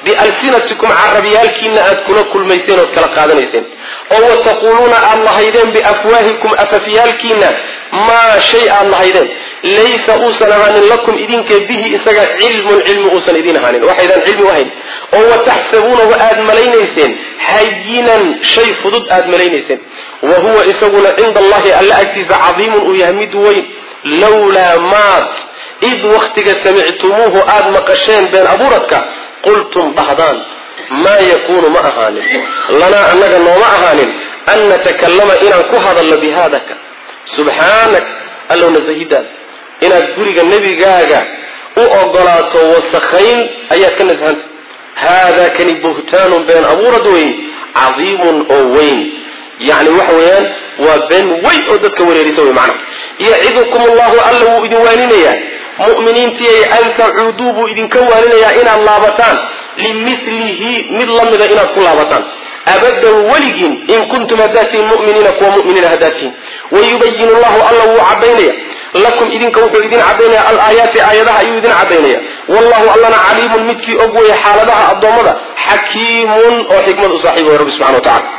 bialsinatikum carabyaalkiina aad kula kulmayseen ood kala qaadanayseen oo wataquuluuna aad lahaydeen biafwaahikum afafyaalkiina maa shay aad lahaydeen laysa uusan ahaanin lakum idinka bihi isaga cilmun cilmi uusan idin ahaanin waxaydaan cilmi u hayn oo wataxsabuunahu aad malaynayseen hayinan shay fudud aad malaynayseen wa huwa isaguna cinda allahi alla agtiisa cadiimun uu yahay mid weyn lawlaa maad id waktiga samictumuuhu aad maqasheen been abuuradka qultum dhahdaan maa yakuunu ma ahaanin lanaa annaga nooma ahaanin an natakallama inaan ku hadalno bihaadaka subxaanak allow nasahidaada inaad guriga nebigaaga u ogolaato wasakhayn ayaad ka nasahanta haadaa kani buhtaanun been abuurad weyn cadiimun oo weyn yani waxa weeyaan waa been weyn oo dadka wareerisa wey macnaha yacidukum allahu alla wuu idin waaninayaa mu'miniintiiy an tacuuduu buu idinka waaninayaa inaad laabataan limilihi mid lamida inaad ku laabataan abadan weligiin in kuntum hadaatiin muminiina kuwa muminiina hadaatiin wayubayin llahu alla wuu cadaynaya lakum idinka wuxuu idin cadaynaya alaayaati aayadaha ayuu idin cadaynaya wallahu allana caliimun midkii og weeye xaaladaha addoommada xakiimun oo xikmad u saaxiiba rabbi subxana wa tacala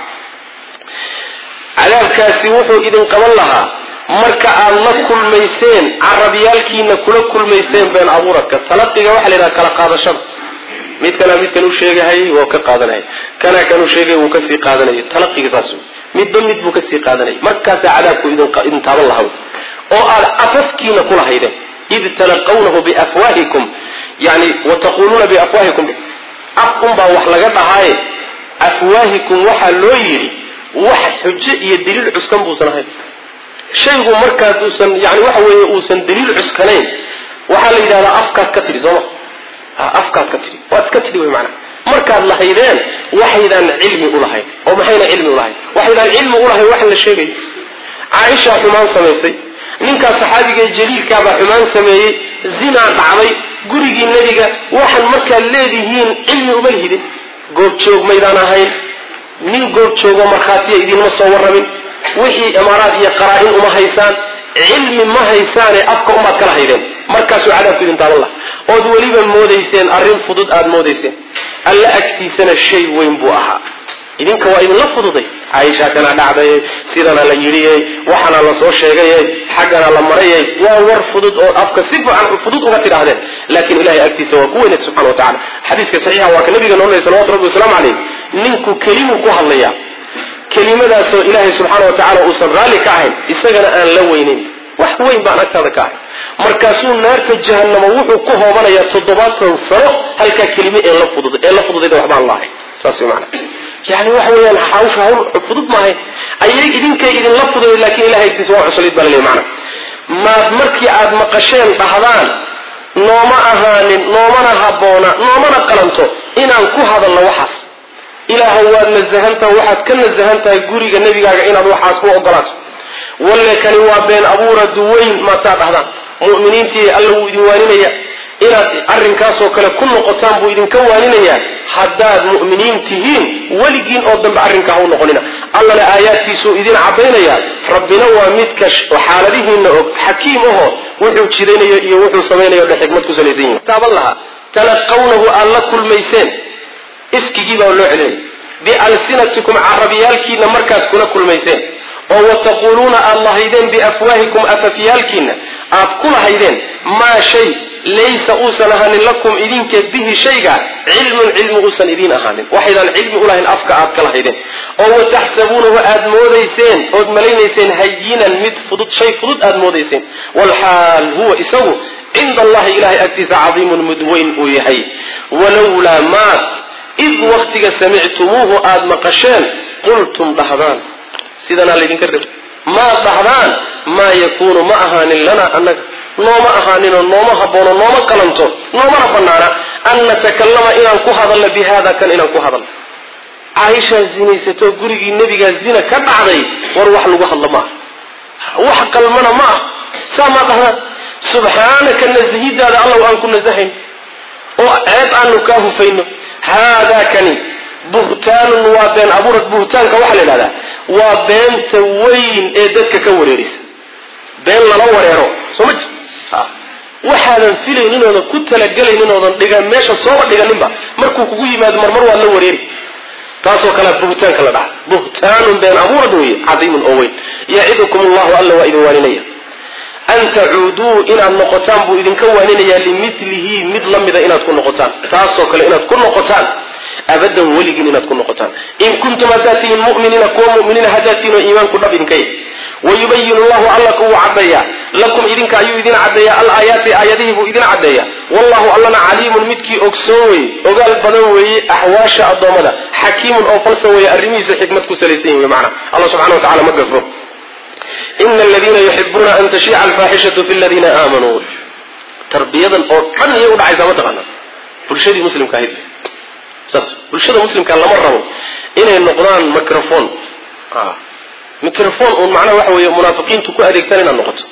cadaabkaasi wuxuu idin qaban lahaa marka aad la kulmayseen carabyaalkiina kula kulmayseen been abuuradka talaqiga waxaa la yidhaha kala qaadashada midkana midkan u sheegahay waa ka qaadanaya kana kan u sheegay wuu kasii qaadanaya talaqiga saas wey midba mid buu kasii qaadanaya markaasaa cadaabku idin taaban lahaa oo aad afafkiina kulahaydeen id talaqawnahu biafwaahikum yani wataquuluuna biafwaahikum af unbaa wax laga dhahaaye afwaahikum waxaa loo yidhi wax xujo iyo daliil cuskan buusan ahayn shaygu markaas uusan yani waxa weeye uusan daliil cuskanayn waxaa la yidhahdaa afkaad ka tidhi sooma afkaad ka tidhi waad ka tidhi wy maanaa markaad lahaydeen waxaydaan cilmi ulahayn oo maxayna cilmi ulahayn waxaydaan cilmi ulahayn wax la sheegayo caaishaa xumaan samaysay ninkaa saxaabiga jaliilkaabaa xumaan sameeyey zinaa dhacday gurigii nebiga waxaan markaad leedihiin cilmi uma lihidin goobjoog maydaan ahayn nin goobjoogo markhaatiya idinma soo warramin wixii imaaraad iyo qaraa-in uma haysaan cilmi ma haysaane afka umaad kala haydeen markaasuu cadaabku idin taaban laha ood weliba moodayseen arrin fudud aad moodayseen alla agtiisana shay weyn buu ahaa idinka waa idinla fududay caaisha kana dhacday sidana la yidhi waxaana la soo sheegay xaggana la maray waa war fudud oo afka si fiican fudud uga tidhaahdeen laakiin ilahay agtiisa waa ku weyneed subxana wa tacala xadiiska saxiixa waa ka nabiga noo leeyay salawatu rabbi wasalaamu calayh ninku kelimuu ku hadlaya kelimadaasoo ilaahay subxaana wa tacala uusan raalli ka ahayn isagana aan la weynayn wax weyn baan agtaada ka ahay markaasuu naarta jahanamo wuxuu ku hoobanayaa toddobaatan sano halkaa kelime ee la fudud ee la fududayda waxbaan la ahay saas way macana yani waxa weeyaan hawsha hawl fudud maahay ayay idinkay idinla fududay laakiin ilahay agtiisa waa cuslayd baa laleeyahy macana maad markii aad maqasheen dhahdaan nooma ahaanin noomana habboona noomana qalanto inaan ku hadalno waxaas ilaahow waad nasahantaha waxaad ka nasahan tahay guriga nebigaaga inaad waxaas u ogolaato walle kani waa been abuura duweyn maataa dhahdaan mu'miniintii alla wuu idin waaninaya inaad arrinkaasoo kale ku noqotaan buu idinka waaninayaa haddaad mu'miniin tihiin weligiin oo dambe arrinkaa ha u noqonina allana aayaadkiisuu idin caddaynaya rabbina waa midka xaaladihiina og xakiim aho wuxuu jiranayo iyo wuxuu samaynayo dhan xikmad ku salaysan yihin taaban lahaa talaqawnahu aad la kulmayseen ifkigii baa loo celinaya bialsinatikum carabiyaalkiina markaad kula kulmayseen oo wataquuluuna aad lahaydeen biafwaahikum afafyaalkiina aad ku lahaydeen maa shay laysa uusan ahaanin lakum idinka bihi shayga cilmun cilmi uusan idiin ahaanin waxaydaan cilmi ulahayn afka aad ka lahaydeen oo wataxsabuunahu aad moodayseen ood malaynayseen hayinan mid fudud shay fudud aad moodayseen walxaal huwa isagu cinda allahi ilahay agtiisa cadiimun mid weyn uu yahay walowlaa maad id waktiga samictumuuhu aad maqasheen qultum dhahdaan sidanaa laydinka rab maad dhahdaan maa yakuunu ma ahaanin lana annaga nooma ahaaninoo nooma haboono nooma qalanto noomana banaana an natakallama inaan ku hadalno bi hada kan inaan ku hadalno caaishaa zinaysatoo gurigii nebigaa zina ka dhacday war wax lagu hadlo ma ah wax qalmana ma ah saa maa dhahdaan subxaanaka nasahidaada allow aan ku nasahayn oo ceeb aanu kaa hufayno haadaa kani buhtaanun waa been abuurad buhtaanka waxaa la idhahdaa waa beenta weyn ee dadka ka wareerisa been lala wareero soo ma jir waxaadan filaynin oodan ku talagelaynin oodan dhigan meesha sooba dhiganinba markuu kugu yimaado marmar waad la wareeri taasoo kalea buhtaanka la dhaca buhtaanun been abuurad weeye cadiimun oo weyn yacidukum allahu alla waa idin waaninaya an tacuuduu inaad noqotaan buu idinka waaninayaa limilihi mid la mida inaad ku noqotaan taasoo kale inaad ku noqotaan abadan weligiin inaad ku noqotaan in kuntum haddaad tihiin muminiina kuwa muminiina haddaad tihiin oo iimaanku dhab idinka yahy wayubayin llahu alla kuwuu caddeeyaa lakum idinka ayuu idin caddeeyaa alaayaati aayadihii buu idin caddeeyaa wallahu allana caliimun midkii ogsoon weeye ogaal badan weeye axwaasha addoommada xakiimun oo falsan weeye arrimihiisu xikmad ku salaysan yihi macna allah subxana wa tacala ma gafro ina aladiina yuxibuuna an tashiica alfaaxishatu fi ladiina aamanuu tarbiyadan oo dhan iyay udhacaysaa mataqaana bulshadii muslimka ahayd saas bulshada muslimka lama rabo inay noqdaan microphone microphone uun macnaha waxa weeye munaafiqiintu ku adeegtaan inaad noqoto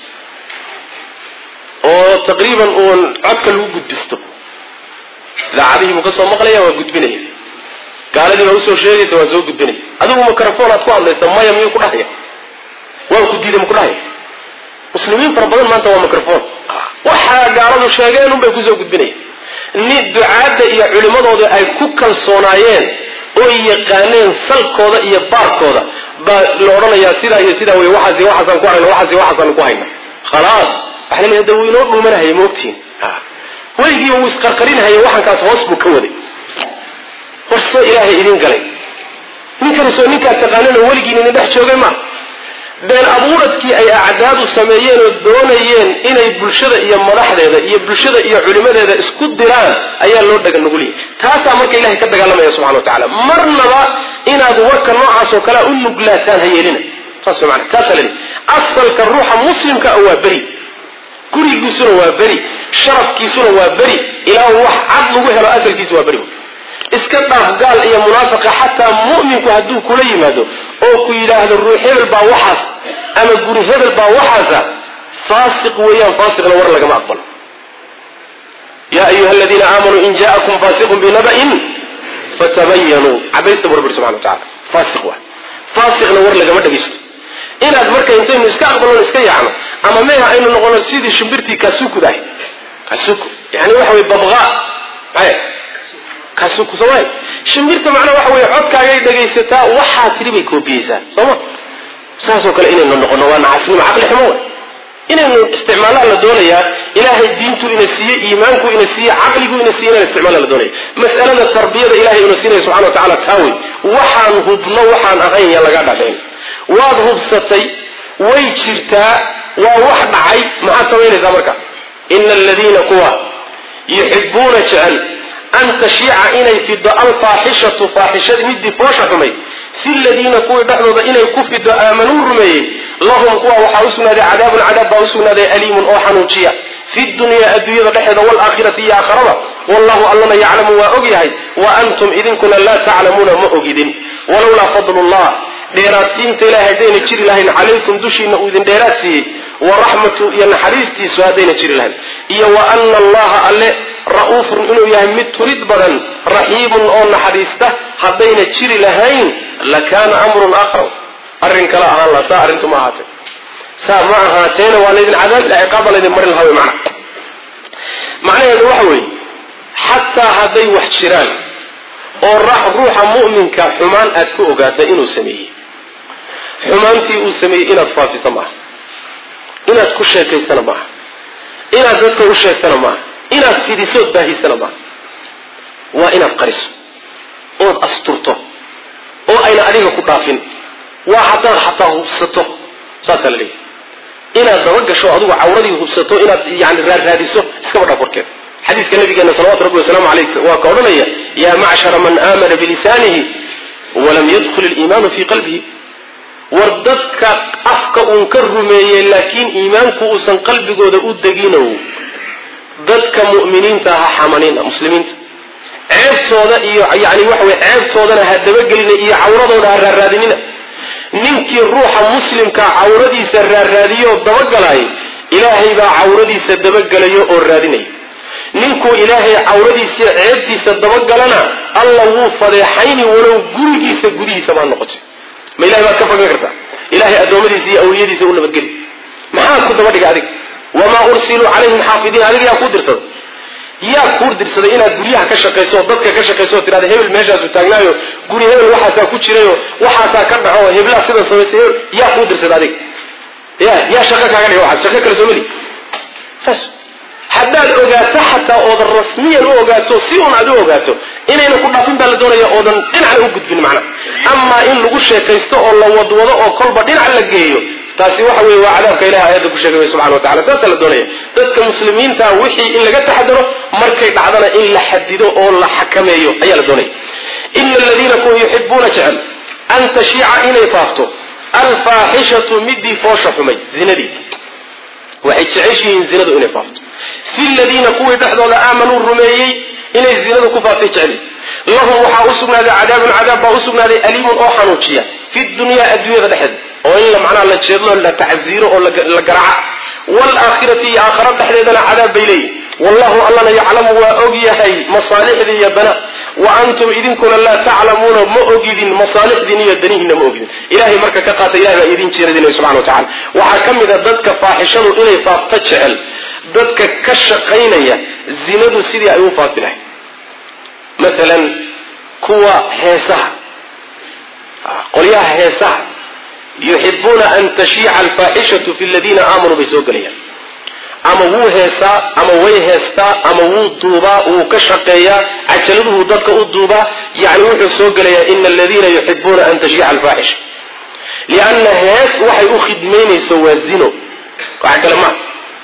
oo taqriiban uun codka lagu gudbisto idaacadihii buu ka soo maqlaya waa gudbinaya gaaladii baa usoo sheegaysa waa soo gudbinaya adigu microphone aad ku hadlaysa maya miyuu ku dhahaya waan ku diiday maku dhahaya muslimiin fara badan maanta waa microphone waxaa gaaladu sheegeen un bay kusoo gudbinaya ni ducaadda iyo culimmadooda ay ku kalsoonaayeen oo yaqaaneen salkooda iyo baarkooda baa la odhanayaa sidaa iyo sidaa wey waxaas waxaasaan ku hayna waxaas waxaasaan ku hayna khalaas waxa laleeyahay da wuu inoo dhuumanahaya maogtihin weligii wuu isqarqarinhaya waxankaas hoos buu ka waday warse ilaahay idin galay ninkani soo ninkaad taqaanino weligiin idin dhex joogay ma been abuuradkii ay acdaadu sameeyeen oo doonayeen inay bulshada iyo madaxdeeda iyo bulshada iyo culimadeeda isku diraan ayaa loo dhaga nuguliyay taasaa marka ilahay ka dagaalamaya subxana wa tacala marnaba inaad warka noocaas oo kalea u nuglaataan ha yeelina saas mana taasaa lali asalka ruuxa muslimka waa beri gurigiisuna waa beri sharafkiisuna waa beri ilaa wax cad lagu helo asalkiisu waa beri iska dhaaf gaal iyo munaafiqa xataa mu'minku hadduu kula yimaado oo ku yidhaahdo ruux hebel baa waxaas ama guri hebel baa waxaasa faasiq weeyaan faasiqna war lagama aqbalo yaa ayuha aladiina aamanuu in ja'akum faasiqun binaba'in fatabayanuu cabaysta bu rabbi subxana wa tacala faasiq waa faasiqna war lagama dhagaysto inaad marka intaynu iska aqbalon iska yaacno ama meha aynu noqono sidii shimbirtii kasukud ahay kasuku yani waxa wey babqa maya kasuku sooma shimbirta macnaa waxa wey codkaagay dhagaysataa waxaa tidhi bay koobiyeysaa sooma saasoo kale inaynu noqono waa nacasnimo caqli xumo wey inaynu isticmaalaa la doonayaa ilaahay diintu ina siiye iimaanku ina siiye caqligu ina siiye inaynu isticmaala la doonaya mas'alada tarbiyada ilahay ina siinaya subxana wa tacala taa wey waxaan hubno waxaan ahayn yaa laga dhadhayn waad hubsatay way jirtaa waa wax dhacay maxaad samaynaysaa marka ina aladiina kuwa yuxibuuna jecel an tashiica inay fido alfaaxishatu faaxishadii midii foosha xumay fi ladiina kuwii dhexdooda inay ku fido aamanuu rumeeyey lahum kuwa waxaa usugnaaday cadaabun cadaab baa usugnaaday aliimun oo xanuujiya fi dunyaa adduunyada dhexeeda waalaakhirati iyo aakhirada wallahu allana yaclamu waa og yahay wa antum idinkuna laa taclamuuna ma ogidin walowlaa fadlullah dheeraadsiinta ilahay haddayna jiri lahayn calaykum dushiina uu idin dheeraad siiyey wa raxmatu iyo naxariistiisu haddayna jiri lahayn iyo wa ana allaha alle ra'uufun inuu yahay mid turid badan raxiimun oo naxariista haddayna jiri lahayn lakaana amrun aakhar arrin kale ahaan laha saa arrintu ma ahaatee saa ma ahaateena waa laydin cadaab ciqaaba laydin marin lahaa wey macna macnaheedu waxa weeye xataa hadday wax jiraan oo ruuxa mu'minka xumaan aad ku ogaata inuu sameeyey xumaantii uu sameeyey inaad faafisa maaha inaad ku sheekaysana maaha inaad dadka u sheegtana maaha inaad fidisood baahisana maaha waa inaad qariso ood asturto oo ayna adiga ku dhaafin waa haddaad xataa hubsato saasaa la leeyahy inaad dabagasho adigu cawradii hubsato inaad yani raarraadiso iskaba dhaaf warkeeda xadiiska nabigeena salawatu rabbi wasalaamu aleyh waa ka odhanaya yaa macshara man aamana bilisaanihi walam yadkhul iliimaanu fii qalbihi war dadka afka uun ka rumeeyey laakiin iimaanku uusan qalbigooda u deginow dadka mu'miniinta aha xamanina muslimiinta ceebtooda iyo yani waxa wey ceebtoodana ha dabagelina iyo cawradooda ha raarraadinina ninkii ruuxa muslimka cawradiisa raarraadiyo dabagalay ilaahay baa cawradiisa dabagelayo oo raadinaya ninkuu ilaahay cawradiisa ceebtiisa dabagalana alla wuu fadeexayni walow gurigiisa gudihiisa baa noqotay ma ilahay baad ka fagan kartaa ilahay addoommadiisa iyo awliyadiisa u nabadgeli maxaa ku daba dhiga adig wamaa ursiluu calayhim xaafidiin adiga yaa kuu dirsaday yaa kuu dirsaday inaad guryaha ka shaqayso oo dadka ka shaqayso oo tidhahda hebel meeshaasu taagnaayo guri hebel waxaasaa ku jirayo waxaasaa ka dhaco oo heblaa sidan samaysay hebel yaa kuu dirsaday adiga ya yaa shaqo kaaga dhiga waxaas shaqo kale soo meli saas haddaad ogaato xataa oodan rasmiyan u ogaato si un aad u ogaato inayna ku dhaafin baa la doonaya oodan dhinacna u gudbin macna amaa in lagu sheekaysto oo la wadwado oo kolba dhinac la geeyo taasi waxa weye waa cadaabka ilahi aayadda ku sheegay subxana wa tacala saasaa la doonaya dadka muslimiinta wixii in laga taxadaro markay dhacdana in la xadido oo la xakameeyo ayaa la doonaya ina aladiina kuwa yuxibuuna jecel an tashiica inay faafto alfaaxishatu midii foosha xumay zinadii waxay jeceshihiin zinadu inay faafto fi ladiina kuwii dhexdooda aamanuu rumeeyey inay zinadu ku faaftay jecel lahum waxaa u sugnaaday cadaabun cadaab baa u sugnaaday aliimun oo xanuujiya fi dunyaa adduunyada dhexeeda oo in macnaha la jeedlo la tacziiro oo la garaaca waalaakhirati iyo aakhara dhexdeedana cadaab bay leeyihin wallahu allana yaclamu waa og yahay masaalixdii iyo dana wa antum idinkuna laa taclamuuna ma ogidin masaalixdiin iyo danihiina ma ogidin ilahay marka ka qaata ilahay baa idin jeeradinaya subxana wa tacala waxaa ka mid a dadka faaxishadu inay faafto jecel dadka ka shaqaynaya zinadu sidii ay u faafi lahay maalan kuwa heesaha qolyaha heesaha yuxibuuna an tashiica alfaaxishatu fi ladiina aamanuu bay soo gelayaan ama wuu heesaa ama way heestaa ama wuu duubaa wuu ka shaqeeyaa cajaladuhu dadka u duubaa yani wuxuu soo gelayaa ina aladiina yuxibuuna an tashiica alfaaxisha lianna hees waxay u khidmaynayso waa zino wax kale maa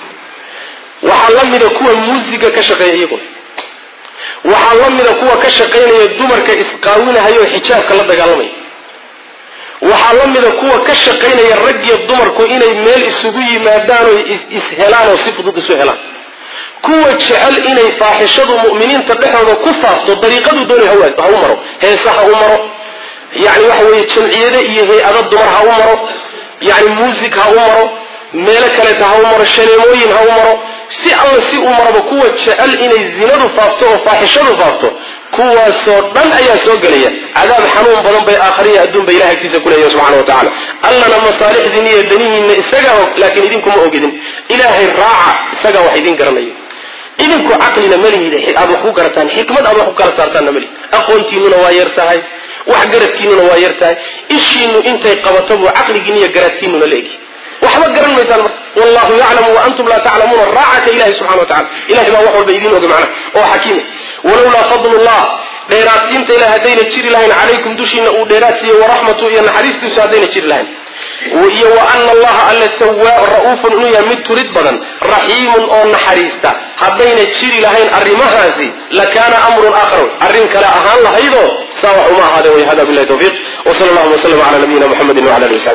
waxaa la mida kuwa muusiga ka shaqeeya iyaguna waxaa la mida kuwa ka shaqaynaya dumarka isqaawinahayo xijaabka la dagaalamaya waxaa la mida kuwa ka shaqaynaya raggiyo dumarku inay meel isugu yimaadaan oo is-helaan oo si fudud isu helaan kuwa jecel inay faaxishadu mu'miniinta dhexdooda ku faafto dariiqaduu doonay ha u maro heese ha u maro yani waxa weeye jamciyade iyo hay-ado dumar ha u maro yani muusig ha u maro meelo kaleeta ha u maro shaneemooyin ha u maro si alla si u maraba kuwa jecel inay zinadu faafto oo faaxishadu faafto kuwaasoo dhan ayaa soo gelaya cadaab xanuun badan bay aakhariya adduunba ilahay agtiisa kuleeyahay subxana wa tacala allana masaalixdiin iyo danihiinna isagaa og laakiin idinkuma ogidin ilaahay raaca isagaa wax idin garanayo idinku caqlina malihid aad wax ku garataan xikmad aad wax ku kala saartaanna malihid aqoontiinuna waa yar tahay wax garadkiinuna waa yar tahay ishiinu intay qabato buu caqligiin iyo garaadkiinuna la egi waxba garan maysaan marka wallahu yaclamu wa antum laa taclamuuna raacaka ilahi subxana wa tacala ilahay baa wax walba idiin oga macna oo xakiima walowlaa fadlullah dheeraadsiinta ilah haddayna jiri lahayn calaykum dushiina uu dheeraad siiye waraxmatu iyo naxariistiisu haddayna jiri lahayn iyo wa ana allaha alla tawaa ra-uufun inuu yahay mid turid badan raxiimun oo naxariista haddayna jiri lahayn arrimahaasi lakaana amrun aakhar arrin kale ahaan lahaydoo saa wax uma ahaadeen way hada billahi tawfiiq wa sala allahuma waslama cala nabiyina muxamedin wala alihi wasabi